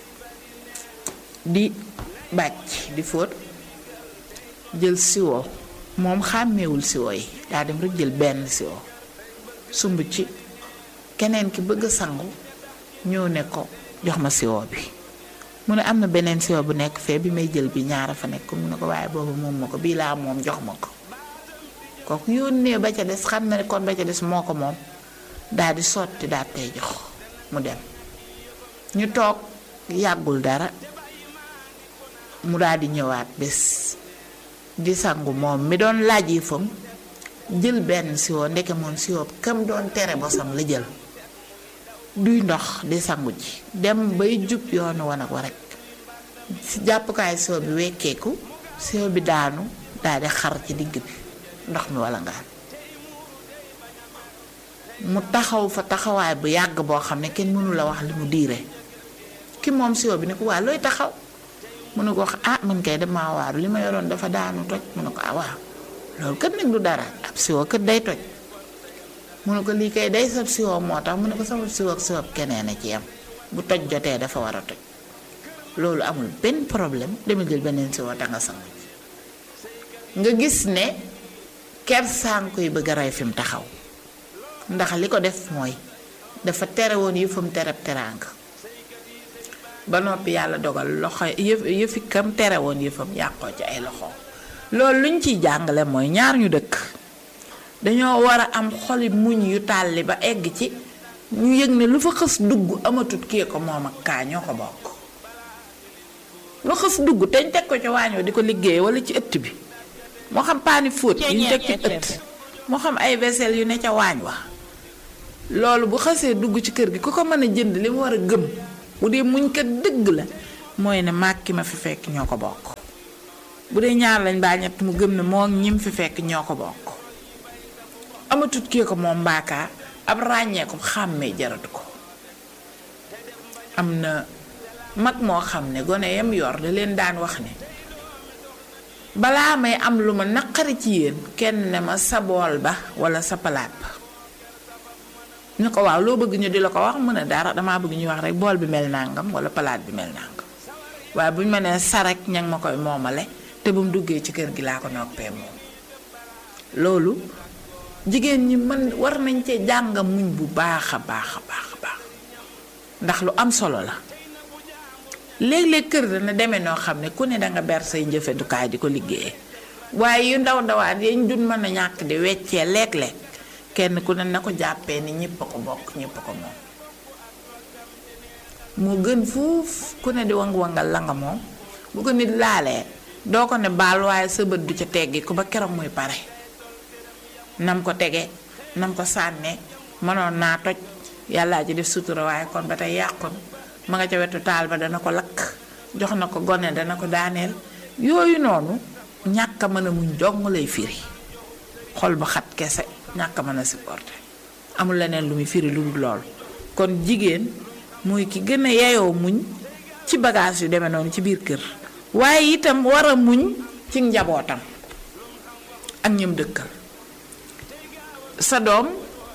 A: di bàcc di fóot jël siwo moom xàmmeewul siwo yi daa dem rek jël benn siwo sumb ci keneen ki bëgg sangu ñëw ne ko jox ma siwo bi mu ne am na beneen siwo bu nekk fee bi may jël bi ñaara fa nekk mu ne ko waaye boobu moom ma ko bii laa moom jox ma ko kooku yónnee ba ca des xam na ne kon ba ca des moo ko moom daal di sotti daal tey jox mu dem ñu toog yàggul dara mu daal di ñëwaat bés di sangu moom mi doon laaj yi fam jël benn siwo ndeke moom siwo kam doon tere bosam la jël duy ndox di sangu ji dem bay jub yoonu wanag wa rek si jàppukaay siwo bi wekkeeku siwo bi daanu daal di xar ci digg bi ndox mi wala ngaan mu taxaw fa taxawaay bu yàgg boo xam ne kenn mënu la wax li mu diire ki moom siwo bi ne ko waa looy taxaw mu ne ko wax ah man kay damaa waaru li ma yoroon dafa daanu toj mu ne ko ah waaw loolu kat nag du dara ab siwo kat day toj mu ne ko lii kay day sab siwo moo tax mu ne ko sama siwo ak siwo keneen a ci yam bu toj jotee dafa war a toj loolu amul benn problème dama jël beneen siwo ta nga sangu nga gis ne ker sànku yi bëgg a rey fi mu taxaw ndax li ko def mooy dafa tere woon yëfam tereb teraanga ba noppi yàlla dogal loxo yëf yëfi kam tere woon yëfam yàqoo ci ay loxo loolu luñ ciy jàngale mooy ñaar ñu dëkk dañoo war a am xoli muñ yu tàlli ba egg ci ñu yëg ne lu fa xës dugg amatut kii ko moom ak kaa ñoo ko bokk lu xës dugg teñ teg ko ci waañoo di ko liggéey wala ci ëtt bi moo xam paani fóot yu ñu teg ci ëtt moo xam ay vaisselle yu ne ca waañ wa loolu bu xasee dugg ci kër gi ku ko mën a jënd li mu war a gëm bu dee muñ kat dëgg la mooy ne maag ki ma fi fekk ñoo ko bokk bu dee ñaar lañ baa ñett mu gëm ne moo ñim fi fekk ñoo ko bokk amatut kii ko moom mbaakaa ab ràññee ko xàmmee jaratu ko am na mag moo xam ne gone yam yor da leen daan wax ne balaa may am lu ma naqari ci yéen kenn ne ma sa bool ba wala sa palaat ba ñu ko waaw loo bëgg ñu di la ko wax mën a dara damaa bëgg ñuy wax rek bool bi mel nangam wala palaat bi mel nangam waaye bu ñu ma nee sarek ña ma koy moomale te bu mu duggee ci kër gi laa ko noppee moom loolu jigéen ñi mën war nañ cee jàng muñ bu baax a baax a baax a baax ndax lu am solo la léeg-léeg kër dana demee noo xam ne ku ne danga ber say njëfandukaay di ko liggéeyee waaye yu ndaw ndawaan yañ dun mën a ñàkk di weccee léeg-léeg kenn ku ne na ko jàppee ni ñëpp a ko bokk ñëpp a ko moom moo gën fuuf ku ne di wang-wangal la nga moom bu ko nit laalee doo ko ne baal waaye sa bët du ca teggi ko ba keroog muy pare nam ko tege nam ko sànnee mënoon naa toj yàllaa ci def sutura waaye kon ba tey yàqun ma nga ca wetu taal ba dana ko lakk jox na ko gone dana ko daaneel yooyu noonu ñàkk a mën a muñ dong lay firi xol ba xat kese ñàkk a mën a supporter amul leneen lu muy firi lu dul lool kon jigéen mooy ki gën a yeyoo muñ ci bagage yu demee noonu ci biir kër waaye itam war a muñ ci njabootam ak ñëm dëkkal sa doom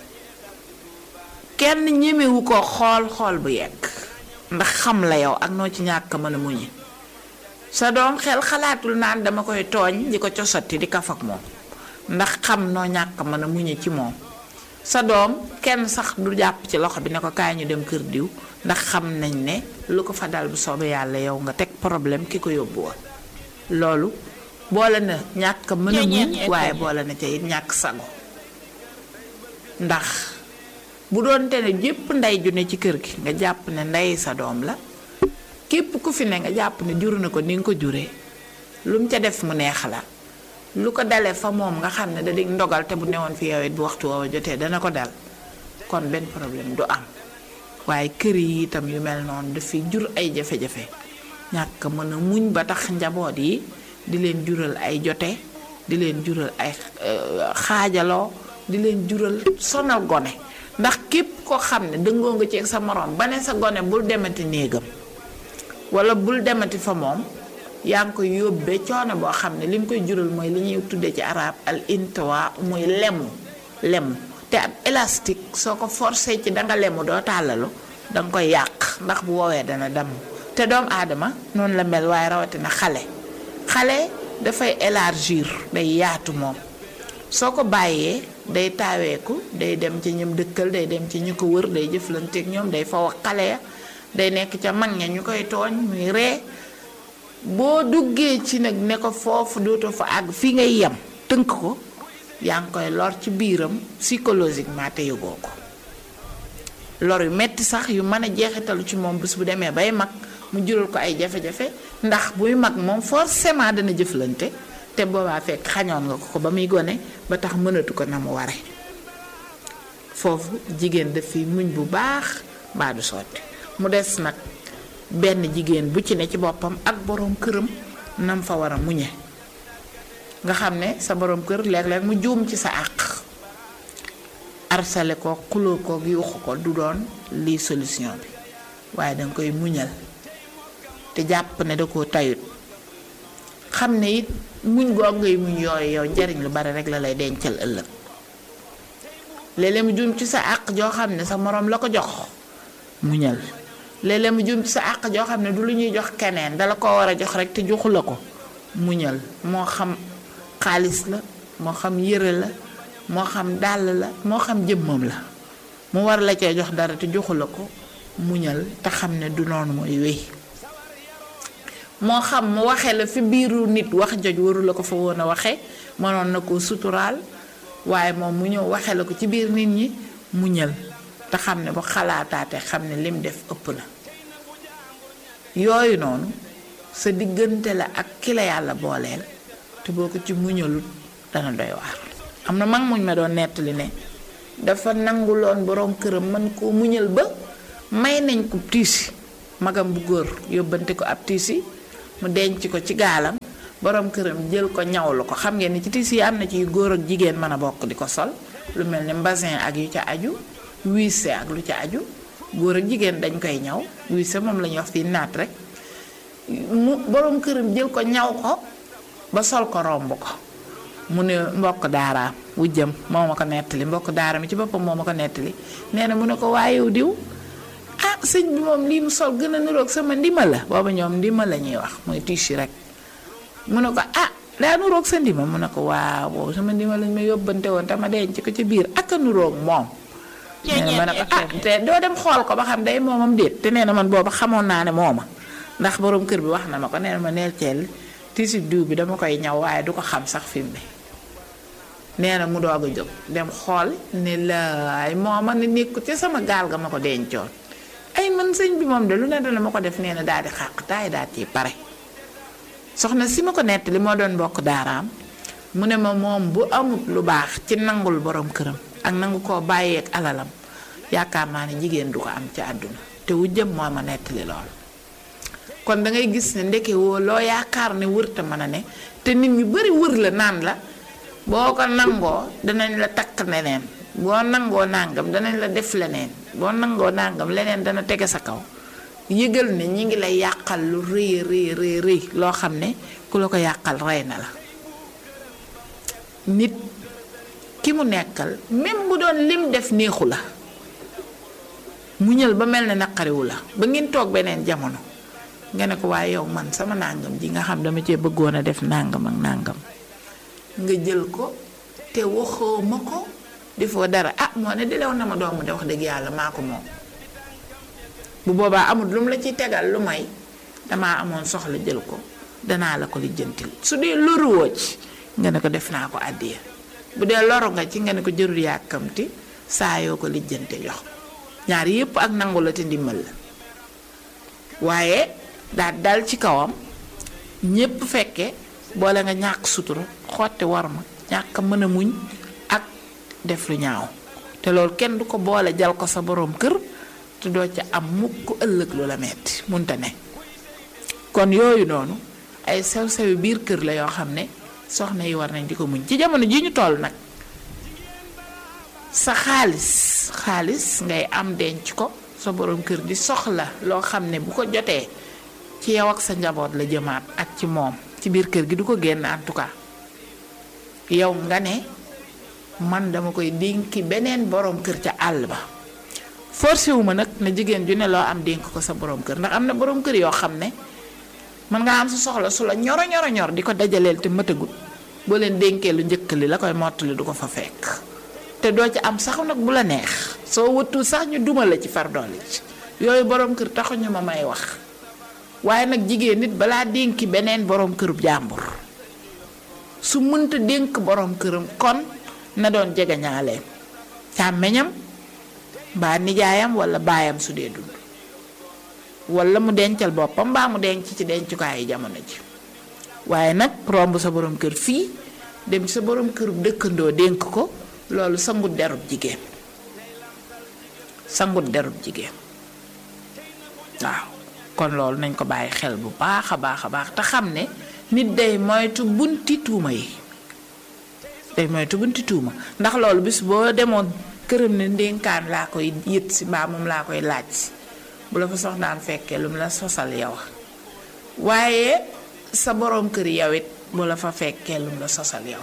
A: kenn ñemewu ko xool xool bu yegg ndax xam la yow ak noo ci ñàkk mën a muñi sa doom xel xalaatul naan dama koy tooñ di ko cosati di kaf ak moom ndax xam noo ñàkk mën a muñi ci moom sa doom kenn sax du jàpp ci loxo bi ne ko kaay ñu dem kër diw ndax xam nañ ne lu ko fa dal bu soobee yàlla yow nga teg problème ki ko yóbbu woon loolu boole na ñàkk mën a muñ waaye boole na ca it ñàkk sago ndax bu doon te ne jépp ndey ju ne ci kër gi nga jàpp ne ndey sa doom la képp ku fi ne nga jàpp ne jur na ko ni nga ko juree lu mu ca def mu neex la lu ko dalee fa moom nga xam ne da di ndogal te bu newoon fi yow it bu waxtu woowa jotee dana ko dal kon benn problème du am waaye kër yi itam yu mel noonu dafay jur ay jafe-jafe ñàkk mën a muñ ba tax njaboot yi di leen jural ay jote di leen jural ay xaajaloo di leen jural sonal gone ndax képp koo xam ne dëngoo nga ci sa moroom ba ne sa gone bul demati néegam wala bul demati fa moom yaa ngi koy yóbbee coono boo xam ne li mu koy jural mooy li ñuy tuddee ci arab al intiwa muy lemu lemu te ab élastique soo ko forcé ci danga lemu doo tàllalu danga koy yàq ndax bu woowee dana damm te doomu aadama noonu la mel waaye rawatina xale xale dafay élargir day yaatu moom soo ko bàyyee day taaweeku day dem ci ñoom dëkkal day dem ci ñu ko wër day jëflanteeg ñoom day faw xale ya day nekk ca mag ña ñu koy tooñ muy ree boo duggee ci nag ne ko foofu dootoo fa àgg fi ngay yem tënk ko yaa ngi koy lor ci biiram psychologiquement te yëgoo ko lor yu metti sax yu mën a jeexitalu ci moom bés bu demee bay mag mu jural ko ay jafe-jafe ndax buy mag moom forcément dana jëflante te boobaa fekk xañoon nga ko ko ba muy gone ba tax mënatu ko na mu ware foofu jigéen daf fi muñ bu baax mbaa du sotti mu des nag benn jigéen bu ci ne ci boppam ak boroom këram nam fa war a muñe nga xam ne sa boroom kër léeg-léeg mu juum ci sa àq arsale ko xuloo ko yuuxu ko du doon lii solution bi waaye danga koy muñal te jàpp ne da koo tayut xam ne it muñ goog ngay muñ yooyu yow njariñ lu bari rek la lay dencal ëllëg léeg-léeg mu juum ci sa àq joo xam ne sa moroom la ko jox muñal léeg-léeg mu juum ci sa àq joo xam ne du lu ñuy jox keneen dala ko war a jox rek te joxu la ko muñal moo xam xaalis la moo xam yëre la moo xam dàll la moo xam jëmmam la mu war la cee jox dara te joxu la ko muñal te xam ne du noonu mooy wéy moo xam mu waxee la fi biiru nit wax joj waru la ko fa woon a waxe mënoon na koo suturaal waaye moom mu ñëw waxee la ko ci biir nit ñi muñal te xam ne bu xalaataate xam ne lim def ëpp na yooyu noonu sa diggante la ak ki la yàlla booleel te boo ko ci muñalut dana doy waar am na mag muñ ma doon nettali ne dafa nanguloon borom këram man koo muñal ba may nañ ko tiisi magam bu góor yóbbante ko ab tiisi mu denc ko ci gaalam borom këram jël ko ñawlu ko xam ngeen ni ci tiisi yi am na ci góor ak jigéen mën a bokk di ko sol lu mel ni mbasin ak yu ca aju wiise ak lu ca aju góor ak jigéen dañ koy ñaw wiise moom la ñuy wax fii naat rek mu borom këram jël ko ñaw ko ba sol ko romb ko mu ne mbokk daaraam wujjam moo ma ko nettali mbokk daara mi ci boppam moo ma ko nettali nee na mu ne ko waaye yow diw ah sëñ bi moom lii mu sol gën a niroog sama ndima la booba ñoom ndima la ñuy wax mooy tiisi rek mu ne ko ah daa nuroog sa ndima mu ne ko waaw boobu sama ndima lañ ma yóbbante woon te ma denc ko ci biir ak a nuroog moom nee na ma ne ko ah te doo dem xool ko ba xam day moomam déet te nee na man booba xamoon naa ne mooma ndax borom kër bi wax na ma ko nee na ma neel ceel tiisi diw bi dama koy ñaw waaye du ko xam sax fi mu ne nee na mu doog a jóg dem xool ne laay mooma ne nekku ci sama gaal ga ma ko dencoon ay man sëñ bi moom de lu ne dana ma ko def nee na daal di xàq taay daal ci pare soxna si ma ko nettali moo doon bokk daaraam mu ne ma moom bu amut lu baax ci nangul borom këram ak nangu koo bàyyeek alalam yaakaar naa ne jigéen du ko am ci àdduna te wu jëm moo ma nettali lool kon da ngay gis ne ndeke woo loo yaakaar ne wërta mën a ne te nit ñu bari wër la naan la boo ko nangoo danañ la takk leneen boo nangoo nàngam danañ la def leneen boo nangoo nàngam leneen dana tege sa kaw yëgal ne ñi ngi lay yàqal lu rëy rëy rëy rëy loo xam ne ku la ko yàqal rey na la nit ki mu nekkal même bu doon lim def neexu la muñal ba mel ne naqariwu la ba ngeen toog beneen jamono nga ne ko waaye yow man sama nàngam ji nga xam dama cee bëggoon a def nàngam ak nàngam nga jël ko te waxoo ma ko defoo dara ah moo ne dilew na ma doomu de wax dëgg yàlla maa ko moom bu boobaa amul lu mu la ciy tegal lu may damaa amoon soxla jël ko danaa la ko lijjantil su dee loruwoo ci nga ne ko def naa ko àddiya bu dee loru nga ci nga ne ko jërul yàkkamti saa yoo ko lijjante jox ñaar yépp ak nangu la te ndimbal la waaye daal dal ci kawam ñépp fekke boole nga ñàkk sutura xotti war ma ñàkk a mën a muñ ak def lu ñaaw te loolu kenn du ko boole jal ko sa boroom kër te doo ca am mukk ëllëg lu la metti munta ne kon yooyu noonu ay sew-sewi biir kër la yoo xam ne soxna yi war nañ di ko muñ ci jamono ji ñu toll nag sa xaalis xaalis ngay am denc ko sa boroom kër di soxla loo xam ne bu ko jotee ci yow ak sa njaboot la jëmaat ak ci moom ci biir kër gi du ko génn en tout cas yow nga ne man dama koy dénki beneen boroom kër ca àll ba forcé wu ma nag na jigéen ju ne loo am dénk ko sa boroom kër ndax am na boroom kër yoo xam ne mën nga am sa soxla su la ñoro ñoro ñor di ko dajaleel te mëtagut boo leen dénkee lu njëkk li la koy mottali du ko fa fekk te doo ci am sax nag bu la neex soo wëttul sax ñu duma la ci far doole ci yooyu boroom kër taxuñu ma may wax waaye nag jigéen nit balaa dénki beneen boroom kërub jàmbur su mënta dénk boroom këram kon na doon jegeñaaleem càmmeñam mbaa nijaayam walla baayam su dee dund walla mu dencal boppam mbaa mu denc ci dencukaayu jamono ji waaye nag romb sa boroom kër fii dem sa boroom kërub dëkkandoo dénk ko loolu sangut derub jigéen sangut derub jigéen waaw kon loolu nañ ko bàyyi xel bu baax a baax a baax te xam ne nit day moytu bunti tuuma yi day moytu bunti tuuma ndax loolu bis boo demoon këram ne ndénkaan laa koy yët si mbaa moom laa koy laaj si bu la fa soxnaan fekkee lu mu la sosal yow waaye sa boroom kër yow it bu la fa fekkee lu mu la sosal yow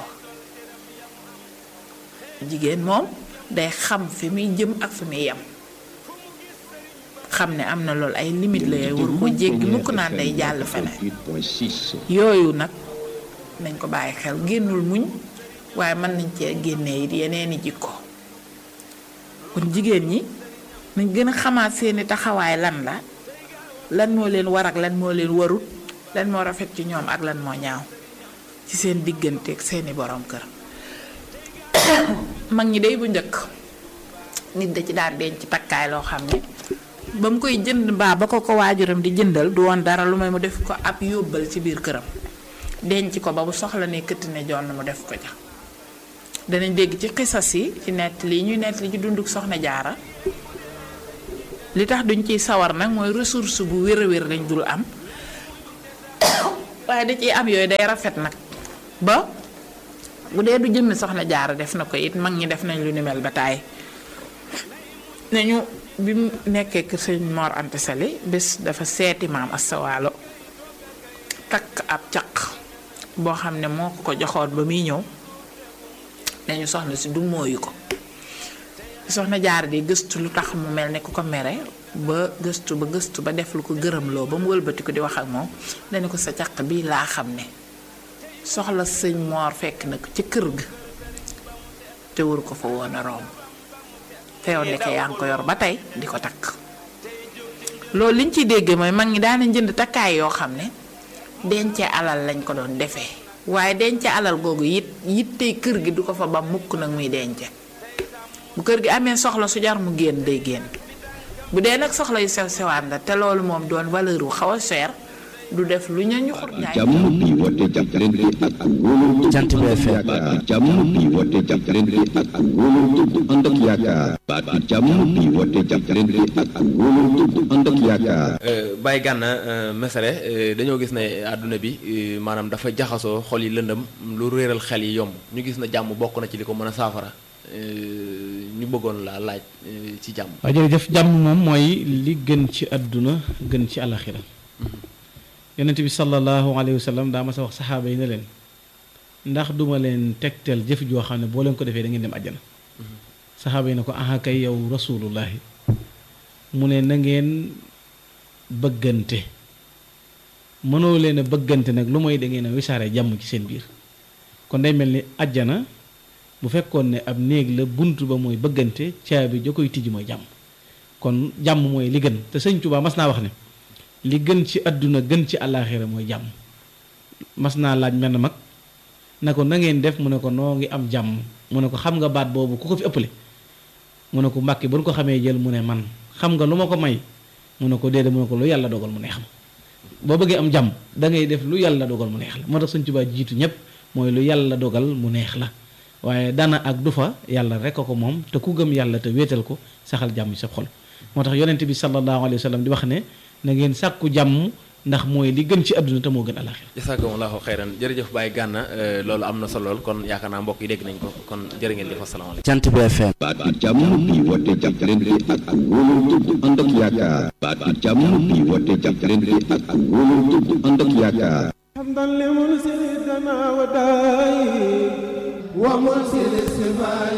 A: jigéen moom day xam fi muy jëm ak fi muy yem xam ne am na loolu ay limite la yooyu war ko jéggi mukk naan day jàll feneen yooyu nag nañ ko bàyyi xel génnul muñ waaye mën nañ cee génnee it yeneeni jikko kon jigéen ñi nañ gën a xamaat seeni taxawaay lan la lan moo leen war ak lan moo leen warut lan moo rafet ci ñoom ak lan moo ñaaw ci seen diggante ak seeni borom kër mag ñi day bu njëkk nit da ci daan denc takkaay loo xam ne ba mu koy jënd mbaa ba ko ko waajuram di jëndal du woon dara lu may mu def ko ab yóbbal ci biir këram denc ko ba bu soxla ne këtt ne jonn mu def ko ja danañ dégg ci xisas yi ci nett li ñuy nett li ci dunduk soxna jaara li tax duñ ciy sawar nag mooy ressource bu wér a wér lañ dul am waaye da ciy am yooyu day rafet nag ba bu dee du jëmmi soxna jaara def na ko it mag ñi def nañ lu ni mel ba taay nañu bi mu nekkee kër sëñ Mor Anta Sali bés dafa seeti maam astawaalo takk ab caq boo xam ne moo ko ko joxoon ba muy ñëw dañu soxna si du mooyu ko soxna jaar di gëstu lu tax mu mel ne ku ko mere ba gëstu ba gëstu ba def lu ko gërëmloo ba mu wëlbati ko di wax ak moom dañu ko sa caq bi laa xam ne soxla sëñ moor fekk na ko ci kër ga te wër ko fa woon a romb te yow ndeke yaa ngi ko yor ba tey di ko takk loolu liñ ciy déggee mooy mag ñi daana jënd takkaay yoo xam ne dencee alal lañ ko doon defee waaye dencee alal googu it yittey kër gi du ko fa ba mukk nag muy dence bu kër gi amee soxla su jar mu génn day génn bu dee nag soxla yu sew sewaan la te loolu moom doon valeur wu xaw a cher du def lu ñu ñu xut
B: jàmm bi woote jàppalante ak wóolu
C: Jant bi FM
B: yaakaar jàmm bi woote jàppalante ak wóolu dëgg ànd ak yaakaar baatu jàmm bi woote jàppalante ak wóolu dëgg ànd ak yaakaar
C: Baye Gana Messere dañoo gis ne àdduna bi maanaam dafa jaxasoo xol yi lëndëm lu réeral xel yi yomb ñu gis na jàmm bokk na ci li ko mën a saafara ñu bëggoon laa laaj ci jàmm.
D: waaw jërëjëf jàmm moom mooy li gën ci àdduna gën ci alaxira yonent bi sallallahu alayhi wa sallam daa ma sa wax saxaaba yi ne leen ndax duma leen tegtal jëf joo xam ne boo leen ko defee da ngeen dem àjjana saxaaba yi ne ko aha kay yow rasulullahi mu ne na ngeen bëggante mënoo leen a bëggante nag lu mooy da ngeen a wisaare jàmm ci seen biir kon day mel ni àjjana bu fekkoon ne ab néeg la bunt ba mooy bëggante caabi ja koy tijji mooy jàmm kon jàmm mooy li gën te sëñ Tuubaa mas naa wax ne li gën ci àdduna gën ci àllaaxira mooy jàmm mas naa laaj menn mag na ko na ngeen def mu ne ko noo ngi am jàmm mu ne ko xam nga baat boobu ku ko fi ëppale mu ne ko mbàkki ba nu ko xamee jël mu ne man xam nga lu ma ko may mu ne ko déedéet mu ne ko lu yàlla dogal mu neex ma boo bëggee am jàmm da ngay def lu yàlla dogal mu neex la moo tax sëñ Tuubaa jiitu ñëpp mooy lu yàlla dogal mu neex la waaye dana ak du fa yàlla rek a ko moom te ku gëm yàlla te wéetal ko saxal jàmm ci sa xol moo tax yonent bi sallallahu alayhi wa sallam di wax ne na ngeen sàkku jàmm ndax mooy li gën ci àdduna te moo gën alaxira
C: jazakumullahu xayran jërëjëf Baye Gana loolu am na solo lool kon yaakaar naa mbokk yi dégg nañ ko kon jërë ngeen jëf asalaamaaleykum.
E: Jant bi FM
B: baatu jàmm bi woote jàppalante ak wóolu dëgg ànd ak yaakaar baatu jàmm bi woote jàppalante ak wóolu dëgg ànd ak yaakaar
F: حمدا لمنزلنا وداي ومرسل السماء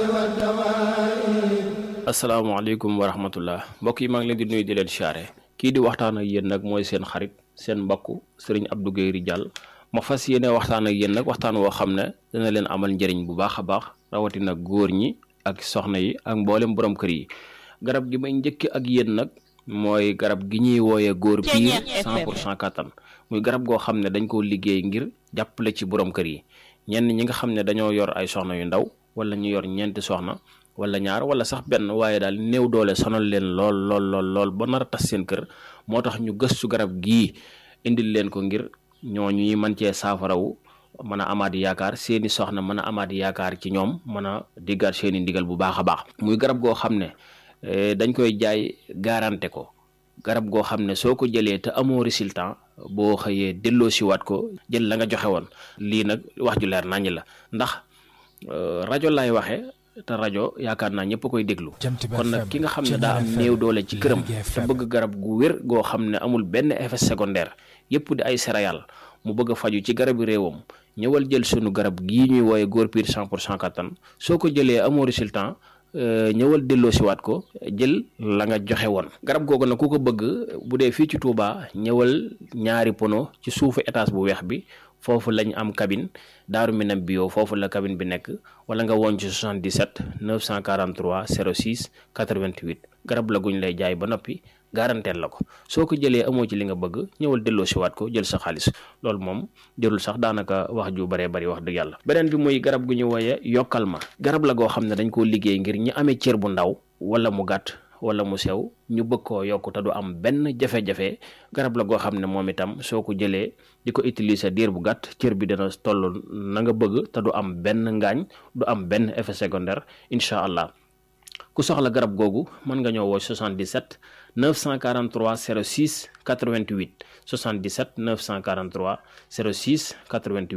F: والدواء
G: asalaamaaleykum wa rahmatullah mbokk yi maa ngi leen di nuyu di leen siyaare kii di waxtaan ak yéen nag mooy seen xarit seen mbokk sëriñ Abdou Guèye Ridial ma fas yéene waxtaan ak yéen nag waxtaan woo xam ne dina leen amal njëriñ bu baax a baax rawatina góor ñi ak soxna yi ak mboolem borom kër yi garab gi may njëkk ak yéen nag mooy garab gi ñuy wooyee góor piir 100 pour cent kattan muy garab goo xam ne dañ koo liggéey ngir jàppale ci borom kër yi ñenn ñi nga xam ne dañoo yor ay soxna yu ndaw wala ñu yor ñeenti soxna wala ñaar wala sax benn waaye daal néew doole sonal leen lool lool lool lool ba nar a tas seen kër moo tax ñu gëstu garab gii indil leen ko ngir ñooñu ñuy mën cee saafarawu mën a amaat yaakaar seeni soxna mën a amaat yaakaar ci ñoom mën a diggaat seeni ndigal bu baax a baax muy garab goo xam ne dañ koy jaay garanté ko garab goo xam ne soo ko jëlee te amoo résultat boo xëyee delloo siwaat ko jël la nga joxe woon lii nag wax ju leer naññ la ndax rajo lay waxee te rajo yaakaar naa ñëpp koy déglu kon nag ki nga xam ne daa am néew doole ci këram te bëgg garab gu wér goo xam ne amul benn effet secondaire yëpp di ay céréales mu bëgg a faju ci garabi réewam ñëwal jël sunu garab gii ñuy wooye góor piir 100 pour cent kattan soo ko jëlee amoo résultat ñëwal delloo siwaat ko jël la nga joxe woon garab googu nag ku ko bëgg bu dee fii ci Touba ñëwal ñaari pono ci suufu étage bu weex bi foofu lañ am cabine daaru minam bio foofu la cabine bi nekk wala nga woon ci 77 943 06 88 garab la guñ lay jaay ba noppi garanteel la ko soo ko jëlee amoo ci li nga bëgg ñëwal delloo siwaat ko jël sa xaalis loolu moom jërul sax daanaka wax ju baree bari wax dëgg yàlla beneen bi muy garab gu ñu wooye yokkal ma garab la goo xam ne dañ koo liggéey ngir ñi amee cër bu ndaw wala mu gàtt wala mu sew ñu bëgg koo yokk te du am benn jafe-jafe garab la goo xam ne moom itam soo ko jëlee di ko utiliser diir bu gàtt cër bi dana toll na nga bëgg te du am benn ngaañ du am benn effet secondaire incha allah ku soxla garab googu mën nga ñëw woo 77 943 06 88 77 943 06 88